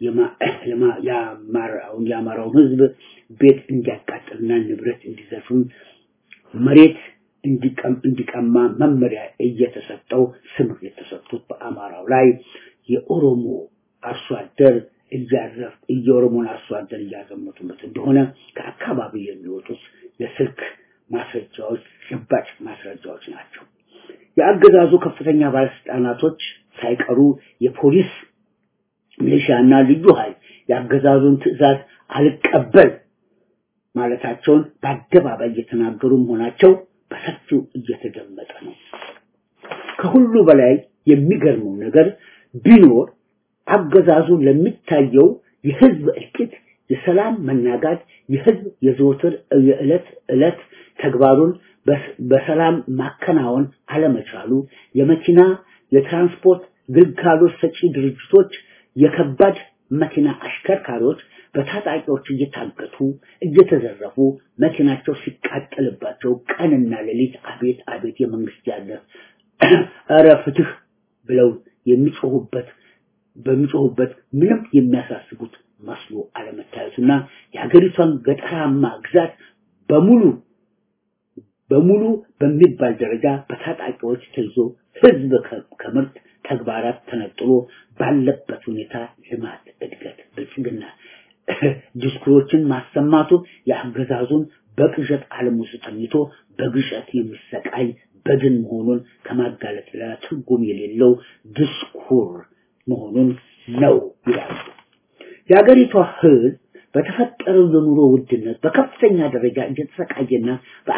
የአማራውን የአማራውን ህዝብ ቤት እንዲያቃጥልና ንብረት እንዲዘርፍም መሬት እንዲቀማ መመሪያ እየተሰጠው ስምሪት የተሰጡት በአማራው ላይ የኦሮሞ አርሶ አደር እያዘፍ የኦሮሞን አርሶ አደር እያዘመቱበት እንደሆነ ከአካባቢ የሚወጡት የስልክ ማስረጃዎች ጭባጭ ማስረጃዎች ናቸው። የአገዛዙ ከፍተኛ ባለስልጣናቶች ሳይቀሩ የፖሊስ ሚሊሻና ልዩ ኃይል የአገዛዙን ትዕዛዝ አልቀበል ማለታቸውን በአደባባይ እየተናገሩ መሆናቸው በሰፊው እየተደመጠ ነው። ከሁሉ በላይ የሚገርመው ነገር ቢኖር አገዛዙ ለሚታየው የህዝብ እልቂት፣ የሰላም መናጋት፣ የህዝብ የዘወትር የዕለት ዕለት ተግባሩን በሰላም ማከናወን አለመቻሉ የመኪና የትራንስፖርት ግልጋሎት ሰጪ ድርጅቶች የከባድ መኪና አሽከርካሪዎች በታጣቂዎች እየታገቱ እየተዘረፉ መኪናቸው ሲቃጠልባቸው ቀንና ሌሊት አቤት አቤት የመንግስት ያለ እረ ፍትህ ብለው የሚጮሁበት በሚጮሁበት ምንም የሚያሳስቡት መስሎ አለመታየቱና የሀገሪቷን ገጠራማ ግዛት በሙሉ በሙሉ በሚባል ደረጃ በታጣቂዎች ተይዞ ህዝብ ከምርት ተግባራት ተነጥሎ ባለበት ሁኔታ ልማት፣ እድገት፣ ብልጽግና ዲስኩሮችን ማሰማቱ የአገዛዙን በቅዠት ዓለም ውስጥ ተኝቶ በግሸት የሚሰቃይ በድን መሆኑን ከማጋለጥ ሌላ ትርጉም የሌለው ድስኩር መሆኑን ነው ይላሉ። የሀገሪቷ ህዝብ በተፈጠረው የኑሮ ውድነት በከፍተኛ ደረጃ እየተሰቃየና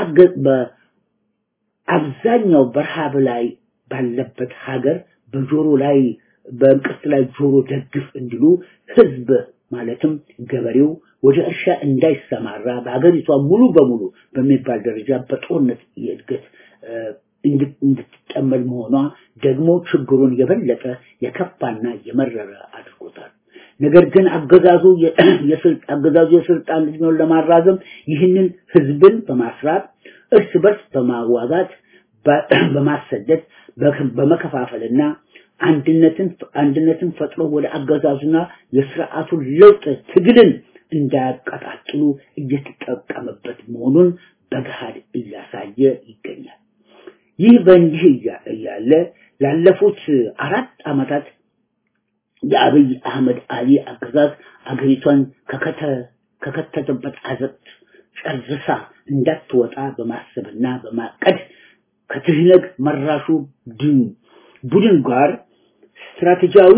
በአብዛኛው በረሃብ ላይ ባለበት ሀገር በጆሮ ላይ በእንቅርት ላይ ጆሮ ደግፍ እንዲሉ ህዝብ ማለትም ገበሬው ወደ እርሻ እንዳይሰማራ በሀገሪቷ ሙሉ በሙሉ በሚባል ደረጃ በጦርነት የእድገት እንድትጠመድ መሆኗ ደግሞ ችግሩን የበለጠ የከፋና የመረረ አድርጎታል። ነገር ግን አገዛዙ አገዛዙ የስልጣን እድሜውን ለማራዘም ይህንን ህዝብን በማስራት እርስ በርስ በማዋጋት በማሰደድ በመከፋፈልና አንድነትን አንድነትን ፈጥሮ ወደ አገዛዙና የስርዓቱን ለውጥ ትግልን እንዳያቀጣጥሉ እየተጠቀመበት መሆኑን በገሃድ እያሳየ ይገኛል። ይህ በእንዲህ እያለ ላለፉት አራት ዓመታት የአብይ አህመድ አሊ አገዛዝ አገሪቷን ከከተተበት አዘቅት ጨርሳ እንዳትወጣ በማሰብና በማቀድ ከትህነግ መራሹ ቡድን ጋር ስትራቴጂያዊ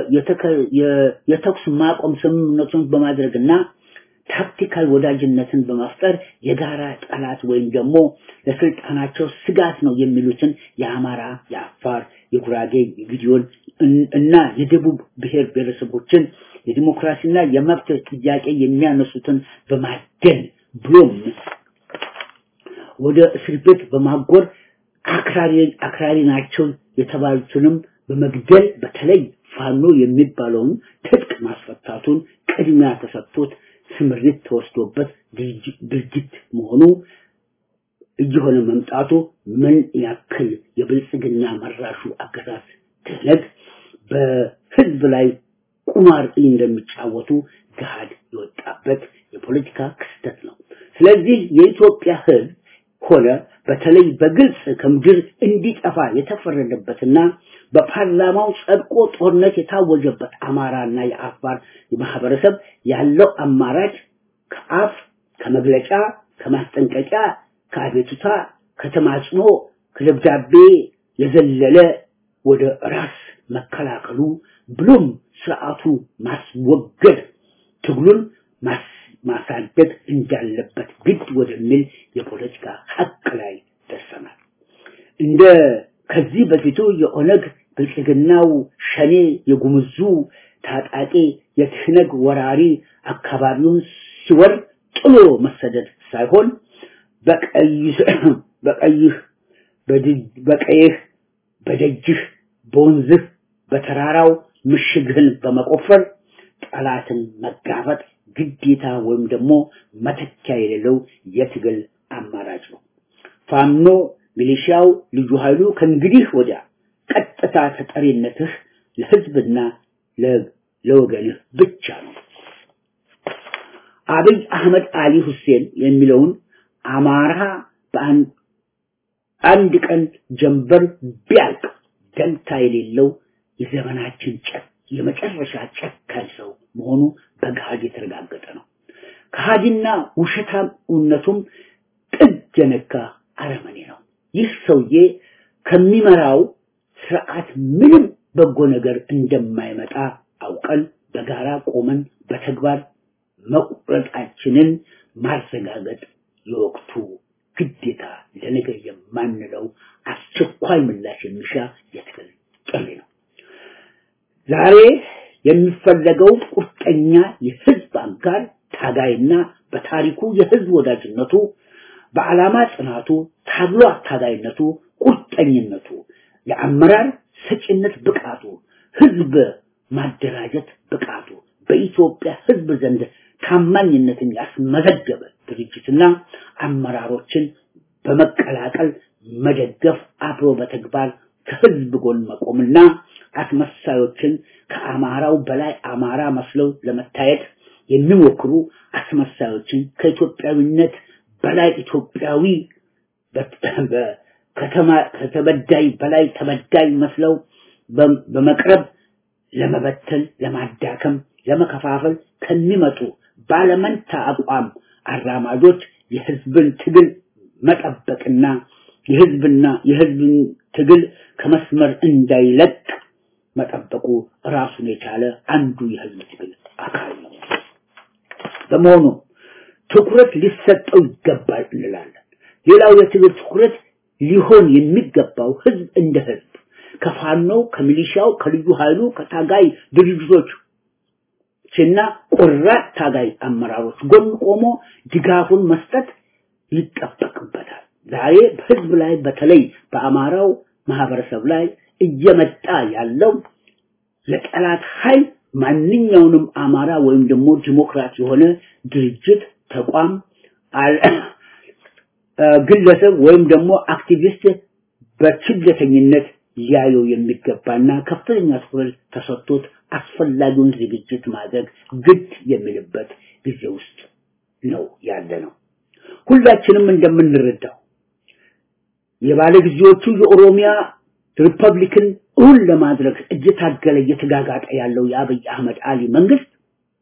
የተኩስ ማቆም ስምምነቱን በማድረግና ታክቲካል ወዳጅነትን በመፍጠር የጋራ ጠላት ወይም ደግሞ ለስልጣናቸው ስጋት ነው የሚሉትን የአማራ፣ የአፋር፣ የጉራጌ፣ የግዲዮን እና የደቡብ ብሔር ብሔረሰቦችን የዲሞክራሲና የመብት ጥያቄ የሚያነሱትን በማደን ብሎም ወደ እስር ቤት በማጎር አክራሪ አክራሪ ናቸው የተባሉትንም በመግደል በተለይ ፋኖ የሚባለውን ትጥቅ ማስፈታቱን ቅድሚያ ተሰጥቶት ስምሪት ተወስዶበት ድርጊት መሆኑ እየሆነ መምጣቱ ምን ያክል የብልጽግና መራሹ አገዛዝ ትህነግ በህዝብ ላይ ቁማር እንደሚጫወቱ ገሃድ የወጣበት የፖለቲካ ክስተት ነው። ስለዚህ የኢትዮጵያ ህዝብ ሆነ በተለይ በግልጽ ከምድር እንዲጠፋ የተፈረደበትና በፓርላማው ጸድቆ ጦርነት የታወጀበት አማራና የአፋር ማህበረሰብ ያለው አማራጭ ከአፍ ከመግለጫ ከማስጠንቀቂያ ከአቤቱታ ከተማጽኖ ከደብዳቤ የዘለለ ወደ ራስ መከላከሉ ብሎም ስርዓቱ ማስወገድ ትግሉን ማሳደግ እንዳለበት ግድ ወደሚል የፖለቲካ ሀቅ ላይ ደርሰናል። እንደ ከዚህ በፊቱ የኦነግ ብልጽግናው ሸኔ የጉምዙ ታጣቂ የትህነግ ወራሪ አካባቢውን ሲወር ጥሎ መሰደድ ሳይሆን በቀይህ በቀይህ በቀይህ በደጅህ በወንዝህ በተራራው ምሽግህን በመቆፈር ጠላትን መጋፈጥ ግዴታ ወይም ደግሞ መተኪያ የሌለው የትግል አማራጭ ነው። ፋኖ ሚሊሻው፣ ልዩ ኃይሉ ከእንግዲህ ወዲያ ቀጥታ ተጠሪነትህ ለህዝብና ለወገንህ ብቻ ነው። አብይ አህመድ አሊ ሁሴን የሚለውን አማራ በአንድ ቀን ጀንበር ቢያልቅ ደንታ የሌለው የዘመናችን ጨክ የመጨረሻ ጨካኝ ሰው መሆኑ በገሃድ የተረጋገጠ ነው። ከሃዲና ውሸታምነቱም ጥግ የነካ አረመኔ ነው። ይህ ሰውዬ ከሚመራው ስርዓት ምንም በጎ ነገር እንደማይመጣ አውቀን በጋራ ቆመን በተግባር መቁረጣችንን ማረጋገጥ የወቅቱ ግዴታ ለነገ የማንለው አስቸኳይ ምላሽ የሚሻ የትግል ጥሪ ነው። ዛሬ የሚፈለገው ቁርጠኛ የህዝብ አጋር ታጋይና በታሪኩ የህዝብ ወዳጅነቱ በዓላማ ጽናቱ ታግሎ አታጋይነቱ ቁርጠኝነቱ የአመራር ሰጪነት ብቃቱ ህዝብ ማደራጀት ብቃቱ በኢትዮጵያ ህዝብ ዘንድ ታማኝነትን ያስመዘገበ ድርጅትና አመራሮችን በመቀላቀል መደገፍ አብሮ በተግባር ከህዝብ ጎን መቆምና አስመሳዮችን ከአማራው በላይ አማራ መስለው ለመታየት የሚሞክሩ አስመሳዮችን ከኢትዮጵያዊነት በላይ ኢትዮጵያዊ ከተበዳይ በላይ ተበዳይ መስለው በመቅረብ ለመበተል፣ ለማዳከም፣ ለመከፋፈል ከሚመጡ ባለመንታ አቋም አራማጆች የህዝብን ትግል መጠበቅና የህዝብና የህዝብን ትግል ከመስመር እንዳይለቅ መጠበቁ ራሱን የቻለ አንዱ የህዝብ ትግል አካል ነው። በመሆኑ ትኩረት ሊሰጠው ይገባል እንላለን። ሌላው የትግል ትኩረት ሊሆን የሚገባው ህዝብ እንደ ህዝብ ከፋኖው፣ ከሚሊሻው፣ ከልዩ ኃይሉ፣ ከታጋይ ድርጅቶች እና ቆራጥ ታጋይ አመራሮች ጎን ቆሞ ድጋፉን መስጠት ይጠበቅበታል። ዛሬ በህዝብ ላይ በተለይ በአማራው ማህበረሰብ ላይ እየመጣ ያለው የጠላት ኃይል ማንኛውንም አማራ ወይም ደግሞ ዲሞክራት የሆነ ድርጅት ተቋም ግለሰብ ወይም ደግሞ አክቲቪስት በችለተኝነት ሊያየው የሚገባና ከፍተኛ ትኩረት ተሰጥቶት አስፈላጊውን ዝግጅት ማድረግ ግድ የሚልበት ጊዜ ውስጥ ነው ያለ ነው። ሁላችንም እንደምንረዳው የባለ ጊዜዎቹ የኦሮሚያ ሪፐብሊክን እውን ለማድረግ እየታገለ እየተጋጋጠ ያለው የአብይ አህመድ አሊ መንግስት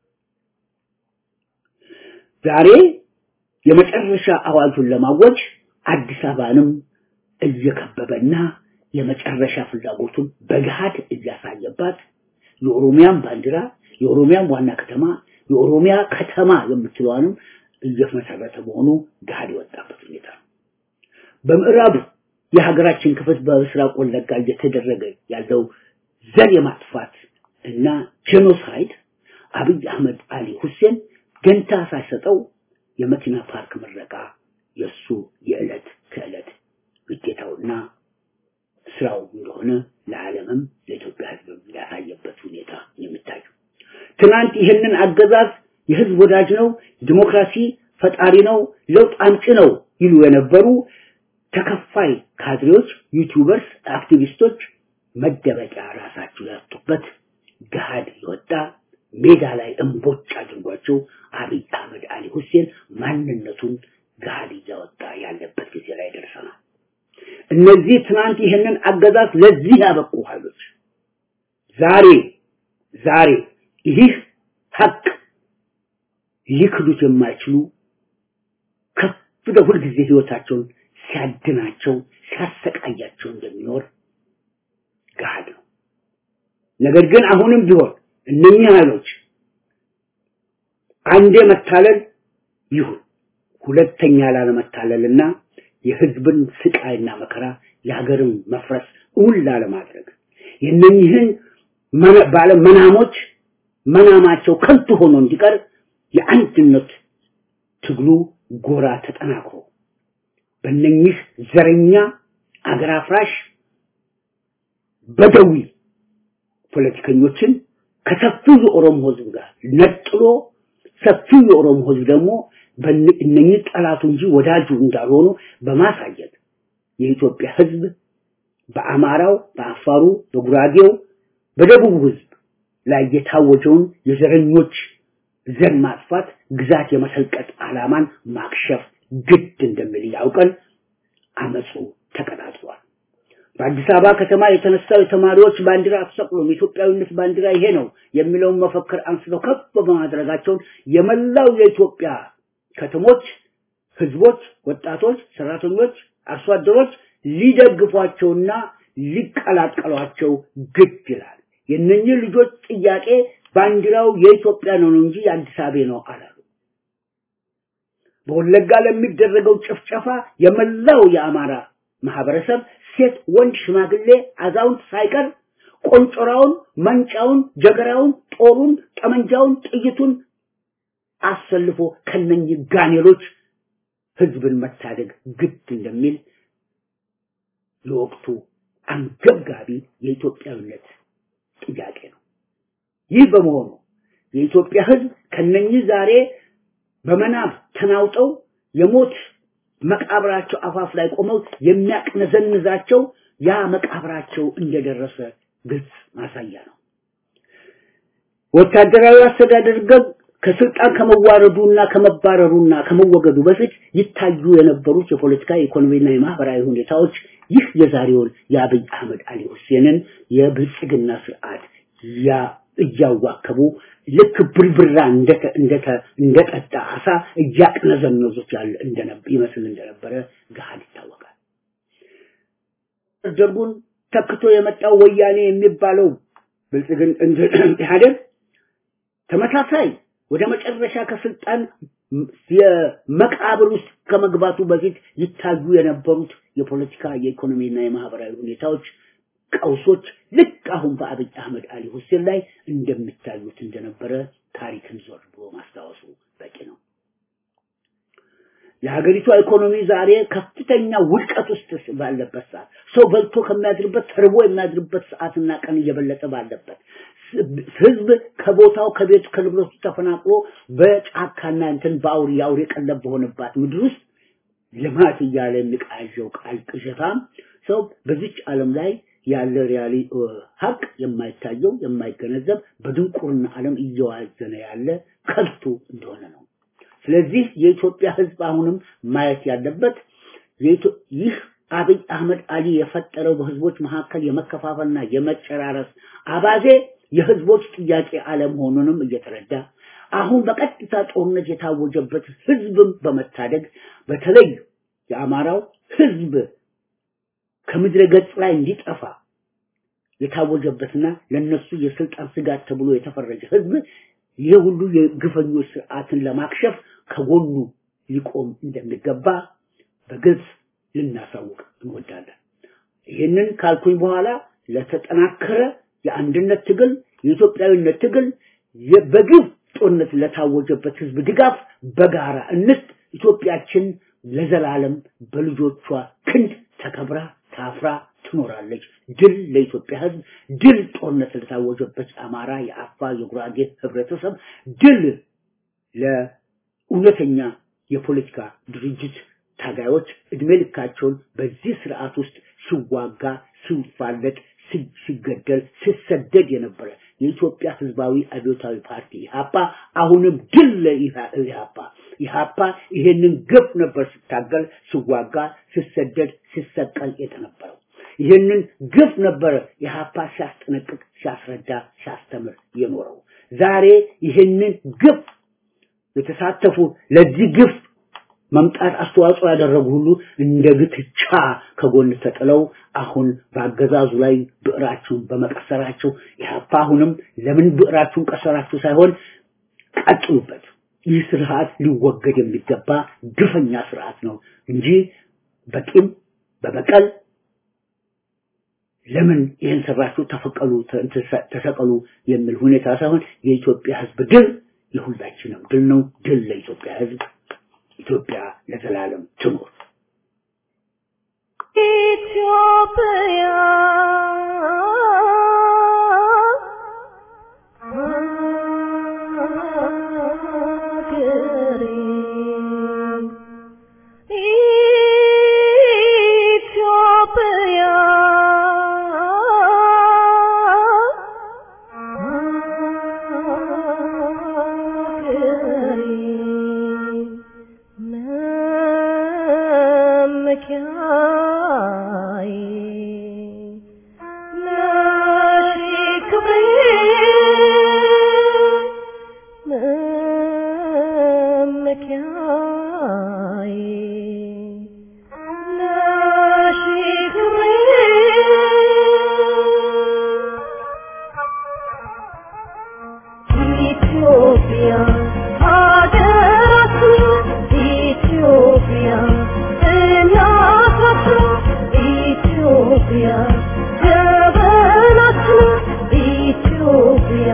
ዛሬ የመጨረሻ አዋጁን ለማወጅ አዲስ አበባንም እየከበበና የመጨረሻ ፍላጎቱን በገሃድ እያሳየባት የኦሮሚያን ባንዲራ የኦሮሚያን ዋና ከተማ የኦሮሚያ ከተማ የምትለዋንም እየመሰረተ መሆኑ ገሃድ የወጣበት ሁኔታ ነው። በምዕራብ የሀገራችን ክፍል በምስራቅ ወለጋ እየተደረገ ያለው ዘር የማጥፋት እና ጄኖሳይድ አብይ አህመድ አሊ ሁሴን ገንታ ሳይሰጠው የመኪና ፓርክ ምረቃ የሱ የዕለት ከዕለት ግዴታውና ስራው እንደሆነ ለዓለምም ለኢትዮጵያ ሕዝብ ያሳየበት ሁኔታ የሚታዩ ትናንት ይህንን አገዛዝ የህዝብ ወዳጅ ነው፣ ዲሞክራሲ ፈጣሪ ነው፣ ለውጥ አምጪ ነው ይሉ የነበሩ ተከፋይ ካድሬዎች፣ ዩቲዩበርስ፣ አክቲቪስቶች መደበቂያ ራሳቸው ያጡበት ገሃድ የወጣ ሜዳ ላይ እንቦጭ አድርጓቸው አብይ አህመድ አሊ ሁሴን ማንነቱን ገሃድ እያወጣ ያለበት ጊዜ ላይ ደርሰናል። እነዚህ ትናንት ይህንን አገዛዝ ለዚህ ያበቁ ኃይሎች ዛሬ ዛሬ ይህ ሀቅ ሊክዱት የማይችሉ ከፍ ሁል ጊዜ ህይወታቸውን ሲያድናቸው ሲያሰቃያቸው እንደሚኖር ገሃድ ነው። ነገር ግን አሁንም ቢሆን እነኚህ ኃይሎች አንዴ መታለል ይሁን ሁለተኛ ላለመታለልና የህዝብን ስቃይና መከራ የሀገርን መፍረስ እውን ላለማድረግ የእነኝህን ባለ መናሞች መናማቸው ከንቱ ሆኖ እንዲቀር የአንድነት ትግሉ ጎራ ተጠናክሮ በእነኚህ ዘረኛ አገር አፍራሽ በደዊ ፖለቲከኞችን ከሰፊው የኦሮሞ ህዝብ ጋር ነጥሎ ሰፊው የኦሮሞ ህዝብ ደግሞ እነኚህ ጠላቱ እንጂ ወዳጁ እንዳልሆኑ በማሳየት የኢትዮጵያ ህዝብ በአማራው፣ በአፋሩ፣ በጉራጌው፣ በደቡብ ህዝብ ላይ የታወጀውን የዘረኞች ዘር ማጥፋት ግዛት የመሰልቀጥ ዓላማን ማክሸፍ ግድ እንደሚል ያውቀን አመፁ ተቀጣጥሏል። በአዲስ አበባ ከተማ የተነሳው የተማሪዎች ባንዲራ አትሰቅሉም፣ የኢትዮጵያዊነት ባንዲራ ይሄ ነው የሚለውን መፈክር አንስተው ከፍ በማድረጋቸውን የመላው የኢትዮጵያ ከተሞች ህዝቦች፣ ወጣቶች፣ ሰራተኞች፣ አርሶ አደሮች ሊደግፏቸውና ሊቀላቀሏቸው ግድ ይላል። የእነኚህ ልጆች ጥያቄ ባንዲራው የኢትዮጵያ ነው እንጂ የአዲስ አበባ ነው አላሉ። በወለጋ ለሚደረገው ጭፍጨፋ የመላው የአማራ ማህበረሰብ ሴት፣ ወንድ፣ ሽማግሌ፣ አዛውንት ሳይቀር ቆንጮራውን፣ መንጫውን፣ ጀገራውን፣ ጦሩን፣ ጠመንጃውን፣ ጥይቱን አሰልፎ ከነኚህ ጋኔሎች ህዝብን መታደግ ግድ እንደሚል የወቅቱ አንገብጋቢ የኢትዮጵያዊነት ጥያቄ ነው። ይህ በመሆኑ የኢትዮጵያ ህዝብ ከነኚህ ዛሬ በመናብ ተናውጠው የሞት መቃብራቸው አፋፍ ላይ ቆመው የሚያቅነዘንዛቸው ያ መቃብራቸው እንደደረሰ ግልጽ ማሳያ ነው። ወታደራዊ አስተዳደር ገብ ከስልጣን ከመዋረዱና ከመባረሩና ከመወገዱ በፊት ይታዩ የነበሩት የፖለቲካ የኢኮኖሚና የማህበራዊ ሁኔታዎች ይህ የዛሬውን የአብይ አህመድ አሊ ሁሴንን የብልጽግና ስርዓት እያዋከቡ ልክ ብርብራ እንደጠጣ አሳ እያቅነዘነዙት ያለ ይመስል እንደነበረ ገሃድ ይታወቃል። ደርጉን ተክቶ የመጣው ወያኔ የሚባለው ብልጽግን ኢህአዴግ ተመሳሳይ ወደ መጨረሻ ከስልጣን የመቃብር ውስጥ ከመግባቱ በፊት ይታዩ የነበሩት የፖለቲካ የኢኮኖሚና የማህበራዊ ሁኔታዎች ቀውሶች ልክ አሁን በአብይ አህመድ አሊ ሁሴን ላይ እንደሚታዩት እንደነበረ ታሪክን ዞር ብሎ ማስታወሱ በቂ ነው። የሀገሪቷ ኢኮኖሚ ዛሬ ከፍተኛ ውድቀት ውስጥ ባለበት ሰዓት ሰው በልቶ ከሚያድርበት ተርቦ የሚያድርበት ሰዓትና ቀን እየበለጠ ባለበት ህዝብ ከቦታው ከቤቱ ከንብረቱ ተፈናቅሎ በጫካና እንትን በአውሪ የአውሬ ቀለብ በሆነባት ምድር ውስጥ ልማት እያለ የሚቃዠው ቃል ቅዠታም ሰው በዚች ዓለም ላይ ያለ ሪያሊ ሀቅ የማይታየው የማይገነዘብ በድንቁርና ዓለም እየዋዘነ ያለ ከልቱ እንደሆነ ነው። ስለዚህ የኢትዮጵያ ህዝብ አሁንም ማየት ያለበት ይህ አብይ አህመድ አሊ የፈጠረው በህዝቦች መካከል የመከፋፈልና የመጨራረስ አባዜ የህዝቦች ጥያቄ አለመሆኑንም እየተረዳ አሁን በቀጥታ ጦርነት የታወጀበት ህዝብም በመታደግ በተለይ የአማራው ህዝብ ከምድረ ገጽ ላይ እንዲጠፋ የታወጀበትና ለነሱ የስልጣን ስጋት ተብሎ የተፈረጀ ህዝብ ይህ ሁሉ የግፈኞች ስርዓትን ለማክሸፍ ከጎኑ ሊቆም እንደሚገባ በግልጽ ልናሳውቅ እንወዳለን። ይህንን ካልኩኝ በኋላ ለተጠናከረ የአንድነት ትግል፣ የኢትዮጵያዊነት ትግል በግፍ ጦርነት ለታወጀበት ህዝብ ድጋፍ በጋራ እንስጥ። ኢትዮጵያችን ለዘላለም በልጆቿ ክንድ ተከብራ ታፍራ ትኖራለች። ድል ለኢትዮጵያ ህዝብ፣ ድል ጦርነት ለታወጀበት አማራ፣ የአፋር፣ የጉራጌ ህብረተሰብ፣ ድል ለእውነተኛ የፖለቲካ ድርጅት ታጋዮች እድሜ ልካቸውን በዚህ ስርዓት ውስጥ ሲዋጋ ሲፋለጥ ሲገደል ሲሰደድ የነበረ የኢትዮጵያ ህዝባዊ አብዮታዊ ፓርቲ ኢህአፓ አሁንም ድል ለኢህአፓ ኢህአፓ ይሄንን ግፍ ነበር ሲታገል ሲዋጋ ሲሰደድ ሲሰቀል የተነበረው ይህንን ግፍ ነበረ ኢህአፓ ሲያስጠነቅቅ ሲያስረዳ ሲያስተምር የኖረው ዛሬ ይህንን ግፍ የተሳተፉ ለዚህ ግፍ መምጣት አስተዋጽኦ ያደረጉ ሁሉ እንደ ግትቻ ከጎን ተጥለው አሁን በአገዛዙ ላይ ብዕራችሁን በመቀሰራቸው ኢህአፓ አሁንም ለምን ብዕራችሁን ቀሰራችሁ ሳይሆን ቀጥሉበት። ይህ ስርዓት ሊወገድ የሚገባ ግፈኛ ስርዓት ነው እንጂ በቂም በበቀል ለምን ይህን ሰራችሁ ተፈቀሉ ተሰቀሉ የሚል ሁኔታ ሳይሆን የኢትዮጵያ ህዝብ ድል የሁላችንም ድል ነው። ድል ለኢትዮጵያ ህዝብ። ኢትዮጵያ ለዘላለም ትኖር። ኢትዮጵያ ሀገሬ ኢትዮጵያ ሀገሬ መመኪያዬ ነሽ ክብሬ መመኪያዬ ነሽ ክብሬ ኢትዮጵያ ሀገራችን ኢትዮጵያ እናታችን ኢትዮጵያ ጀበናችን ኢትዮጵያ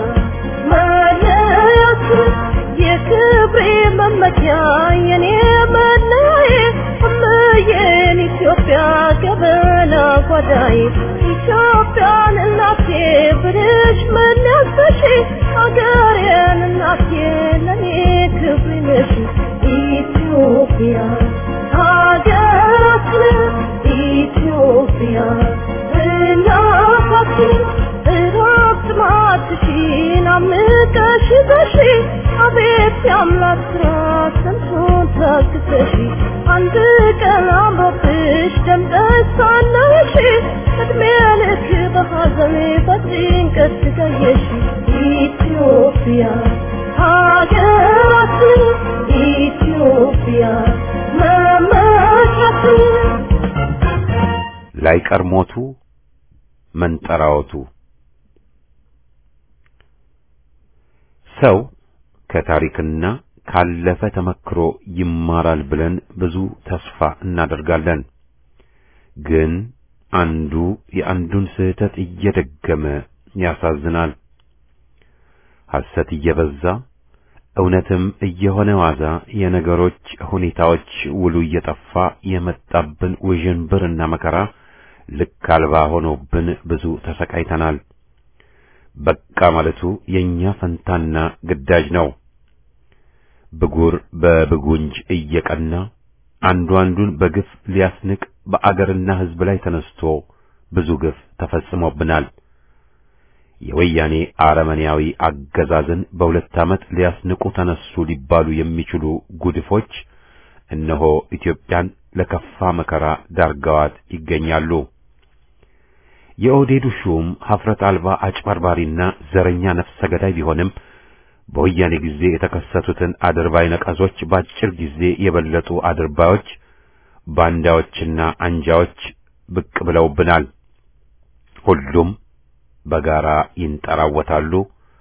መለያችን የክብሬ መመኪያ የኔ መለያዬ እምዬን ኢትዮጵያ ገበና ጓዳዬ ኢትዮጵያን እናቴ ብልሽ መለሰሽ ሀገሬን እናቴ ለኔ ክብሬ ነሽ ኢትዮጵያ ሀገራችን ኢትዮጵያ እናታችን እረፍት ማትሽን አምቀሽ በሺ አቤት የአምላክ ስራ ስንቱን ታግሰሽ አንድ ቀን አምሮብሽ ደምቀሽ ሳለሽ እድሜ ልክ በሐዘን በጭንቀት ትገየሽ ኢትዮጵያ ሀገራችን ኢትዮጵያ መመኪያችን ላይቀር ሞቱ መንጠራወቱ ሰው ከታሪክና ካለፈ ተመክሮ ይማራል ብለን ብዙ ተስፋ እናደርጋለን። ግን አንዱ የአንዱን ስህተት እየደገመ ያሳዝናል። ሐሰት እየበዛ እውነትም እየሆነ ዋዛ የነገሮች ሁኔታዎች ውሉ እየጠፋ የመጣብን ውዥንብርና መከራ ልክ አልባ ሆኖብን ብዙ ተሰቃይተናል። በቃ ማለቱ የኛ ፈንታና ግዳጅ ነው። ብጉር በብጉንጅ እየቀና አንዱ አንዱን በግፍ ሊያስንቅ በአገርና ሕዝብ ላይ ተነስቶ ብዙ ግፍ ተፈጽሞብናል። የወያኔ አረመኔያዊ አገዛዝን በሁለት ዓመት ሊያስንቁ ተነሱ ሊባሉ የሚችሉ ጉድፎች እነሆ ኢትዮጵያን ለከፋ መከራ ዳርገዋት ይገኛሉ። የኦህዴዱ ሹም ሀፍረት አልባ አጭበርባሪና ዘረኛ ነፍሰ ገዳይ ቢሆንም በወያኔ ጊዜ የተከሰቱትን አድርባይ ነቀዞች በአጭር ጊዜ የበለጡ አድርባዮች፣ ባንዳዎችና አንጃዎች ብቅ ብለውብናል። ሁሉም በጋራ ይንጠራወታሉ፣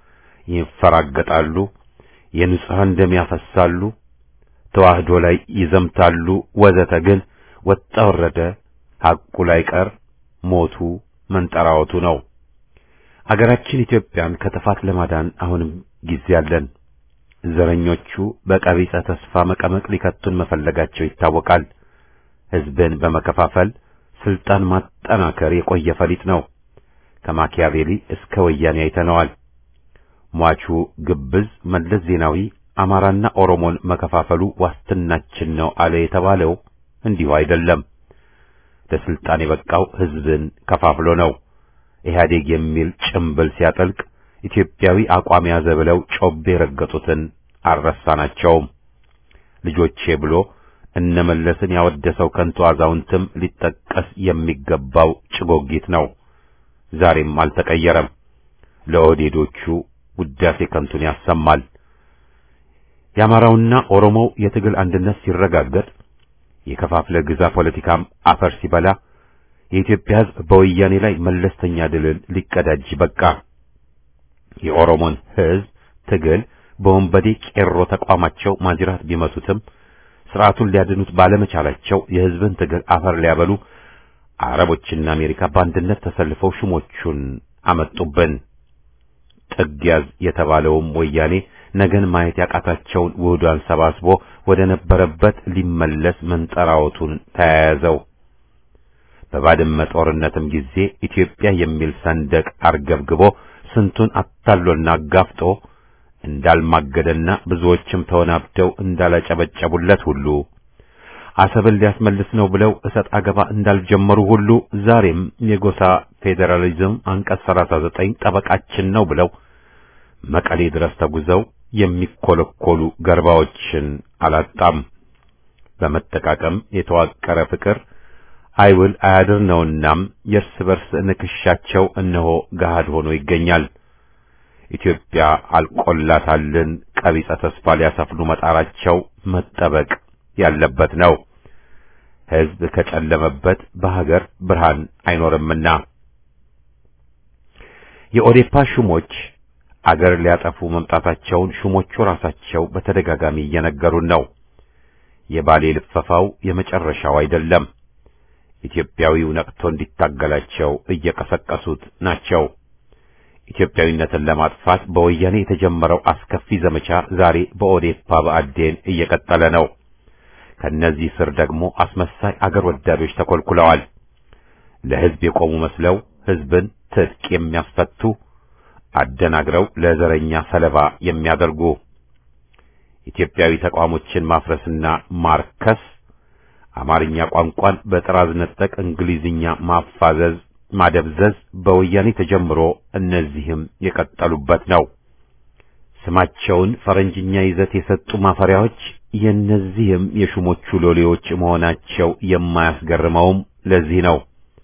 ይፈራገጣሉ፣ የንጹሐን ደም ያፈሳሉ፣ ተዋህዶ ላይ ይዘምታሉ፣ ወዘተ። ግን ወጣ ወረደ ሐቁ ላይ ቀር ሞቱ መንጠራወቱ ነው። አገራችን ኢትዮጵያን ከጥፋት ለማዳን አሁንም ጊዜ አለን። ዘረኞቹ በቀቢጸ ተስፋ መቀመቅ ሊከቱን መፈለጋቸው ይታወቃል። ሕዝብን በመከፋፈል ስልጣን ማጠናከር የቆየ ፈሊጥ ነው። ከማኪያቬሊ እስከ ወያኔ አይተነዋል። ሟቹ ግብዝ መለስ ዜናዊ አማራና ኦሮሞን መከፋፈሉ ዋስትናችን ነው አለ የተባለው እንዲሁ አይደለም። ለስልጣን የበቃው ሕዝብን ከፋፍሎ ነው። ኢህአዴግ የሚል ጭምብል ሲያጠልቅ ኢትዮጵያዊ አቋም ያዘ ብለው ጮቤ የረገጡትን አልረሳናቸውም። ልጆቼ ብሎ እነመለስን ያወደሰው ከንቱ አዛውንትም ሊጠቀስ የሚገባው ጭጎጊት ነው። ዛሬም አልተቀየረም። ለኦህዴዶቹ ውዳሴ ከንቱን ያሰማል። የአማራውና ኦሮሞው የትግል አንድነት ሲረጋገጥ የከፋፍለ ግዛ ፖለቲካም አፈር ሲበላ የኢትዮጵያ ሕዝብ በወያኔ ላይ መለስተኛ ድልን ሊቀዳጅ በቃ። የኦሮሞን ሕዝብ ትግል በወንበዴ ቄሮ ተቋማቸው ማጅራት ቢመቱትም ስርዓቱን ሊያድኑት ባለመቻላቸው የሕዝብን ትግል አፈር ሊያበሉ አረቦችና አሜሪካ በአንድነት ተሰልፈው ሹሞቹን አመጡብን። ጥግ ያዝ የተባለውም ወያኔ ነገን ማየት ያቃታቸውን ውህዷን ሰባስቦ ወደ ነበረበት ሊመለስ መንጠራወቱን ተያያዘው። በባድመ ጦርነትም ጊዜ ኢትዮጵያ የሚል ሰንደቅ አርገብግቦ ስንቱን አታሎና አጋፍጦ እንዳልማገደና ብዙዎችም ተወናብደው እንዳላጨበጨቡለት ሁሉ አሰብን ሊያስመልስ ነው ብለው እሰጥ አገባ እንዳልጀመሩ ሁሉ ዛሬም የጎሳ ፌዴራሊዝም አንቀጽ 39 ጠበቃችን ነው ብለው መቀሌ ድረስ ተጉዘው የሚኮለኮሉ ገርባዎችን አላጣም። በመጠቃቀም የተዋቀረ ፍቅር አይውል አያድር ነውናም የእርስ በርስ ንክሻቸው እነሆ ገሃድ ሆኖ ይገኛል። ኢትዮጵያ አልቆላታልን ቀቢጸ ተስፋ ሊያሰፍኑ መጣራቸው መጠበቅ ያለበት ነው። ሕዝብ ከጨለመበት በሀገር ብርሃን አይኖርምና የኦዴፓ ሹሞች አገር ሊያጠፉ መምጣታቸውን ሹሞቹ ራሳቸው በተደጋጋሚ እየነገሩን ነው። የባሌ ልፈፋው የመጨረሻው አይደለም። ኢትዮጵያዊው ነቅቶ እንዲታገላቸው እየቀሰቀሱት ናቸው። ኢትዮጵያዊነትን ለማጥፋት በወያኔ የተጀመረው አስከፊ ዘመቻ ዛሬ በኦዴፓ በአዴን እየቀጠለ ነው። ከነዚህ ስር ደግሞ አስመሳይ አገር ወዳዶች ተኮልኩለዋል። ለሕዝብ የቆሙ መስለው ሕዝብን ትጥቅ የሚያስፈቱ አደናግረው ለዘረኛ ሰለባ የሚያደርጉ ኢትዮጵያዊ ተቋሞችን ማፍረስና ማርከስ፣ አማርኛ ቋንቋን በጥራዝ ነጠቅ እንግሊዝኛ ማፋዘዝ፣ ማደብዘዝ በወያኔ ተጀምሮ እነዚህም የቀጠሉበት ነው። ስማቸውን ፈረንጅኛ ይዘት የሰጡ ማፈሪያዎች የእነዚህም የሹሞቹ ሎሌዎች መሆናቸው የማያስገርመውም ለዚህ ነው።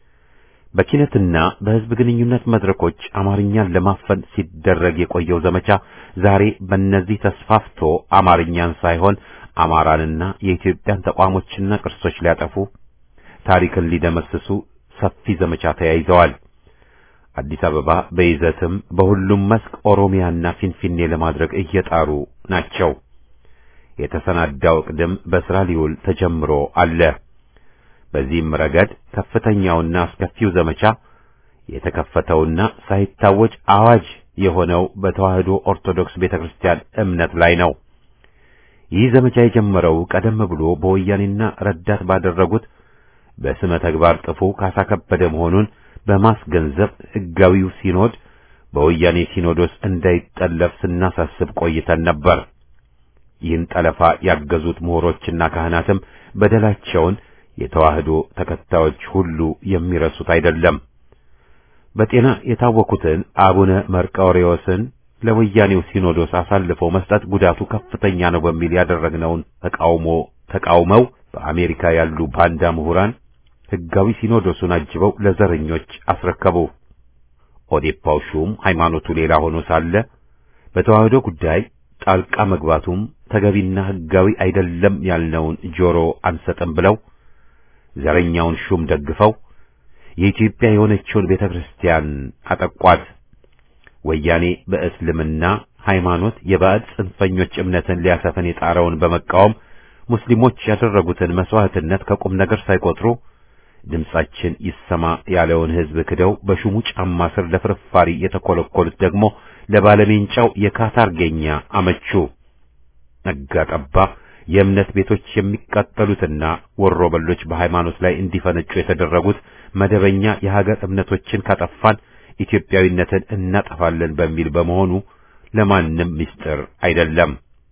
በኪነትና በሕዝብ ግንኙነት መድረኮች አማርኛን ለማፈን ሲደረግ የቆየው ዘመቻ ዛሬ በእነዚህ ተስፋፍቶ አማርኛን ሳይሆን አማራንና የኢትዮጵያን ተቋሞችና ቅርሶች ሊያጠፉ ታሪክን ሊደመስሱ ሰፊ ዘመቻ ተያይዘዋል። አዲስ አበባ በይዘትም በሁሉም መስክ ኦሮሚያና ፊንፊኔ ለማድረግ እየጣሩ ናቸው። የተሰናዳው ቅድም በስራ ሊውል ተጀምሮ አለ። በዚህም ረገድ ከፍተኛውና አስከፊው ዘመቻ የተከፈተውና ሳይታወጅ አዋጅ የሆነው በተዋህዶ ኦርቶዶክስ ቤተክርስቲያን እምነት ላይ ነው። ይህ ዘመቻ የጀመረው ቀደም ብሎ በወያኔና ረዳት ባደረጉት በስመ ተግባር ጥፉ ካሳ ከበደ መሆኑን በማስገንዘብ ሕጋዊው ሲኖድ በወያኔ ሲኖዶስ እንዳይጠለፍ ስናሳስብ ቆይተን ነበር። ይህን ጠለፋ ያገዙት ምሁሮችና ካህናትም በደላቸውን የተዋህዶ ተከታዮች ሁሉ የሚረሱት አይደለም። በጤና የታወኩትን አቡነ መርቆሬዎስን ለወያኔው ሲኖዶስ አሳልፈው መስጠት ጉዳቱ ከፍተኛ ነው በሚል ያደረግነውን ተቃውሞ ተቃውመው በአሜሪካ ያሉ ባንዳ ምሁራን ሕጋዊ ሲኖዶሱን አጅበው ለዘረኞች አስረከቡ። ኦዴፓው ሹም ሃይማኖቱ ሌላ ሆኖ ሳለ በተዋህዶ ጉዳይ ጣልቃ መግባቱም ተገቢና ሕጋዊ አይደለም ያልነውን ጆሮ አንሰጥም ብለው ዘረኛውን ሹም ደግፈው የኢትዮጵያ የሆነችውን ቤተ ክርስቲያን አጠቋት። ወያኔ በእስልምና ሃይማኖት የባዕድ ጽንፈኞች እምነትን ሊያሰፍን የጣረውን በመቃወም ሙስሊሞች ያደረጉትን መስዋዕትነት ከቁም ነገር ሳይቆጥሩ ድምጻችን ይሰማ ያለውን ሕዝብ ክደው በሹሙ ጫማ ስር ለፍርፋሪ የተኮለኮሉት ደግሞ ለባለሜንጫው የካታርጌኛ አመቹ። ነጋ ጠባ የእምነት ቤቶች የሚቃጠሉትና ወሮ በሎች በሃይማኖት ላይ እንዲፈነጩ የተደረጉት መደበኛ የሀገር እምነቶችን ካጠፋን ኢትዮጵያዊነትን እናጠፋለን በሚል በመሆኑ ለማንም ምስጢር አይደለም።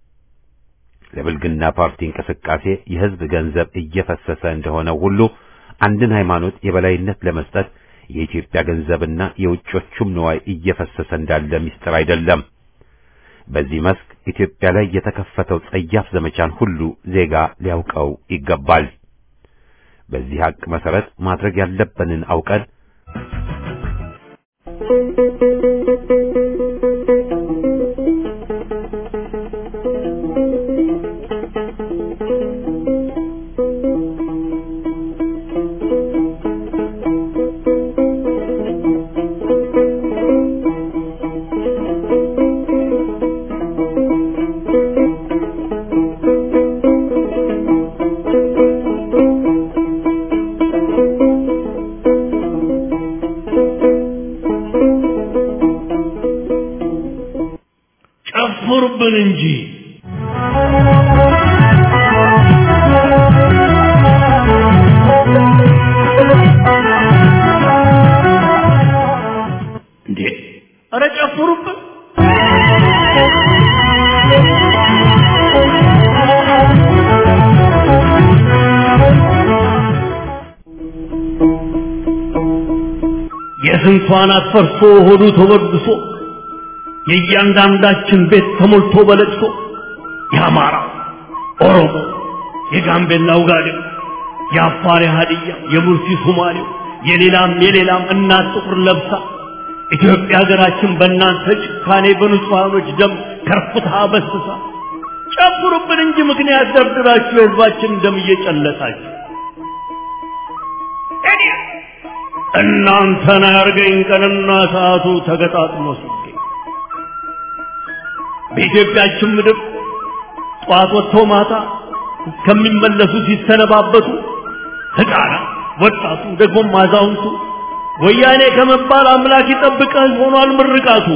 ለብልግና ፓርቲ እንቅስቃሴ የሕዝብ ገንዘብ እየፈሰሰ እንደሆነ ሁሉ አንድን ሃይማኖት የበላይነት ለመስጠት የኢትዮጵያ ገንዘብና የውጮቹም ንዋይ እየፈሰሰ እንዳለ ምስጢር አይደለም። በዚህ መስክ ኢትዮጵያ ላይ የተከፈተው ጸያፍ ዘመቻን ሁሉ ዜጋ ሊያውቀው ይገባል። በዚህ ሀቅ መሰረት ማድረግ ያለብንን አውቀን ጨፍሩብን እንጂ Thank you. ኧረ ጨፍሩብን። የስንቷን አትፈርሶ ሆዱ ተወድሶ የእያንዳንዳችን ቤት ተሞልቶ በለቅሶ የአማራ ኦሮሞ፣ የጋምቤላ ውጋዴው፣ የአፋር የሀዲያ፣ የሙርሲ ሶማሌው፣ የሌላም የሌላም እናት ጥቁር ለብሳ ኢትዮጵያ ሀገራችን በእናንተ ጭካኔ በንጹሐኖች ደም ከርፍታ በስሳ ጨፍሩብን እንጂ ምክንያት ደርድራችሁ የህዝባችን ደም እየጨለጣችሁ እናንተን አያርገኝ ቀንና ሰዓቱ ተገጣጥሞ ሲገኝ በኢትዮጵያችን ምድር ጠዋት ወጥቶ ማታ እስከሚመለሱ ሲሰነባበቱ ህፃናት፣ ወጣቱ፣ ደግሞም አዛውንቱ ወያኔ ከመባል አምላክ ይጠብቀህ ሆኗል ምርቃቱ።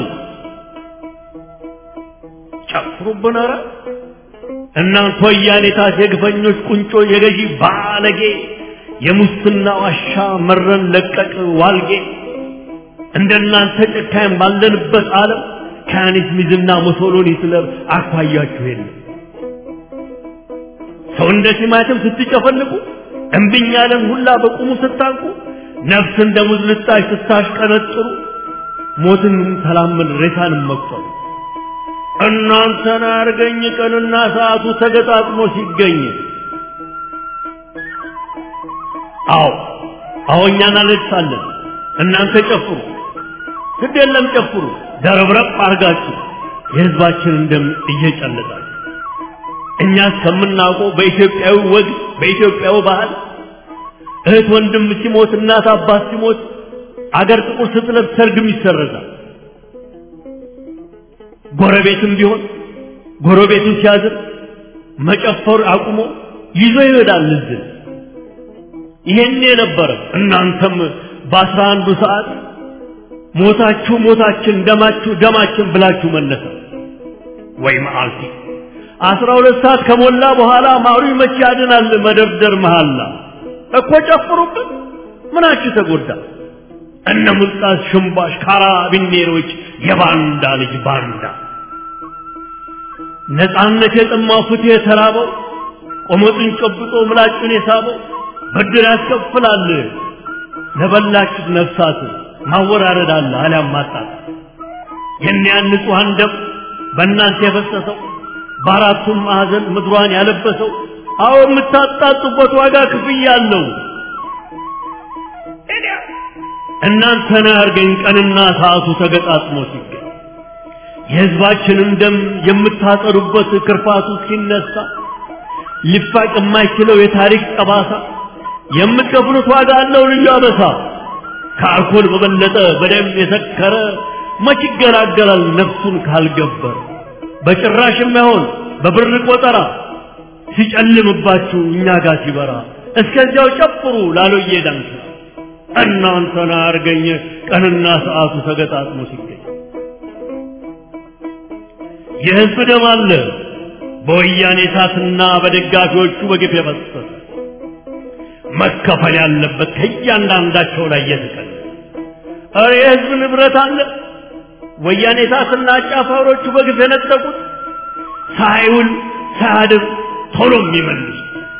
ጨፍሩብን ኧረ እናንተ ወያኔታት የግፈኞች ቁንጮ የገዢ ባለጌ የሙስና ዋሻ መረን ለቀቅ ዋልጌ እንደናንተ ጨካኝ ባለንበት ዓለም ከያኔት ሚዝና ሙሶሎኒ ስለ አኳያችሁ የለም። ሰው እንደ ቲማቲም ስትጨፈልቁ እምብኝ ያለን ሁላ በቁሙ ስታንቁ ነፍስ እንደ ሙዝ ልጣሽ ስታሽቀነጥሩ ሞትን ተላመን ሬሳንም መቁጠሩ እናንተን አርገኝ ቀንና ሰዓቱ ተገጣጥሞ ሲገኝ አዎ አዎ እኛ እናለቅሳለን እናንተ ጨፍሩ ግድ የለም ጨፍሩ ደረብረብ አርጋችሁ የህዝባችንን ደም እየጨለጣችሁ እኛ እስከምናውቀው በኢትዮጵያዊ ወግ በኢትዮጵያዊ ባህል እህት ወንድም ሲሞት እናት አባት ሲሞት አገር ጥቁር ስትለብስ ሰርግም ይሰረዛል። ጎረቤትም ቢሆን ጎረቤቱን ሲያዝን መጨፈር አቁሞ ይዞ ይሄዳል ልዝን ይሄን የነበረ እናንተም በአስራ አንዱ ሰዓት ሞታችሁ ሞታችን ደማችሁ ደማችን ብላችሁ መነሳ ወይ መዓልቲ አስራ ሁለት ሰዓት ከሞላ በኋላ ማሩ መቼ ያድናል መደርደር መሃላ እኮ ጨፍሩብን ምናችሁ ተጎዳ እነ ሙልጣስ ሽምባሽ ካራቢኔሮች የባንዳ ልጅ ባንዳ ነፃነት የጠማው ፍትህ የተራበው ቆመጡን ጨብጦ ምላጩን የሳበው ብድር ያስከፍላል ለበላችሁት ነፍሳት ማወራረድ አለ አሊያም ማጣት የእኒያን ንጹሐን ደም በእናንተ የፈሰሰው በአራቱም ማዕዘን ምድሯን ያለበሰው አዎ የምታጣጡበት ዋጋ ክፍያ አለው። እናንተን ያርገኝ ቀንና ሰዓቱ ተገጣጥሞ ሲገኝ የሕዝባችንን ደም የምታጠሩበት ክርፋቱ ሲነሳ ሊፋቅ የማይችለው የታሪክ ጠባሳ የምትከፍሉት ዋጋ አለው ልዩ አበሳ። ከአልኮል በበለጠ በደም የሰከረ መች ይገላገላል ነፍሱን ካልገበር በጭራሽ የማይሆን በብር ቆጠራ ሲጨልምባችሁ እኛ ጋር ሲበራ እስከዚያው ጨፍሩ ላሎዬ ዳንስ እናንተን አርገኝ ቀንና ሰዓቱ ተገጣጥሞ ሲገኝ የሕዝብ ደም አለ በወያኔ እሳትና በደጋፊዎቹ በግፍ የፈሰሰ መከፈል ያለበት ከእያንዳንዳቸው ላይ የተቀለ ኧረ የሕዝብ ንብረት አለ ወያኔ እሳትና አጫፋሪዎቹ በግፍ የነጠቁት ሳይውል ሳያድር ቶሎ የሚመልሱ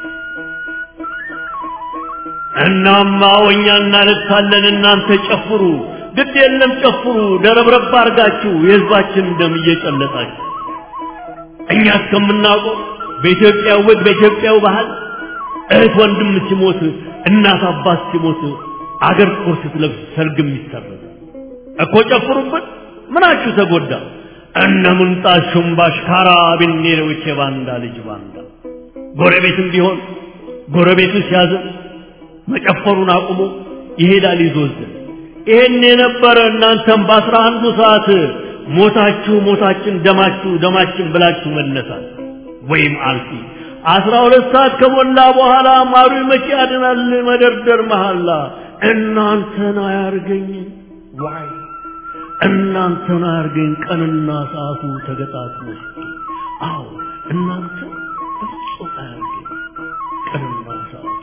እናማ እኛ እናለቅሳለን እናንተ ጨፍሩ ግድ የለም ጨፍሩ ደረብረብ አርጋችሁ የሕዝባችን ደም እየጨለጣችሁ እኛ እስከምናውቀው በኢትዮጵያ ወግ በኢትዮጵያው ባህል እህት ወንድም ሲሞት እናት አባት ሲሞት አገር ጦር ስትለብስ ሰርግም ይሰረዝ እኮ ጨፍሩበት ምናችሁ ተጎዳ እነ ምንጣት ሹምባሽ ካራቢኔሮች የባንዳ ልጅ ባንዳ ጎረቤትም ቢሆን ጎረቤቱ ሲያዝን መጨፈሩን አቁሞ ይሄዳል ይዞዝን ይሄን የነበረ እናንተም በአስራ አንዱ ሰዓት ሞታችሁ ሞታችን ደማችሁ ደማችን ብላችሁ መነሳት ወይም አልፊ አስራ ሁለት ሰዓት ከሞላ በኋላ ማሩ መቼ ያድናል መደርደር መሐላ እናንተን አያርገኝ ዋይ እናንተን አያርገኝ ቀንና ሰዓቱ ተገጣጥሞ አዎ እናንተ በፍጹም አያርገኝ ቀንና ሰዓቱ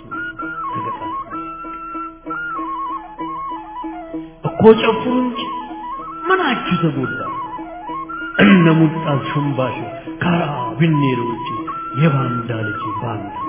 ተገጣጥሞ እኮ ጨፍሩ እንጂ ምን ምናችሁ ተጎዳ? እነ ሙልጣዝ ሹምባሽ ካራ ቢኔሮች የባንዳ ልጅ ባንዳ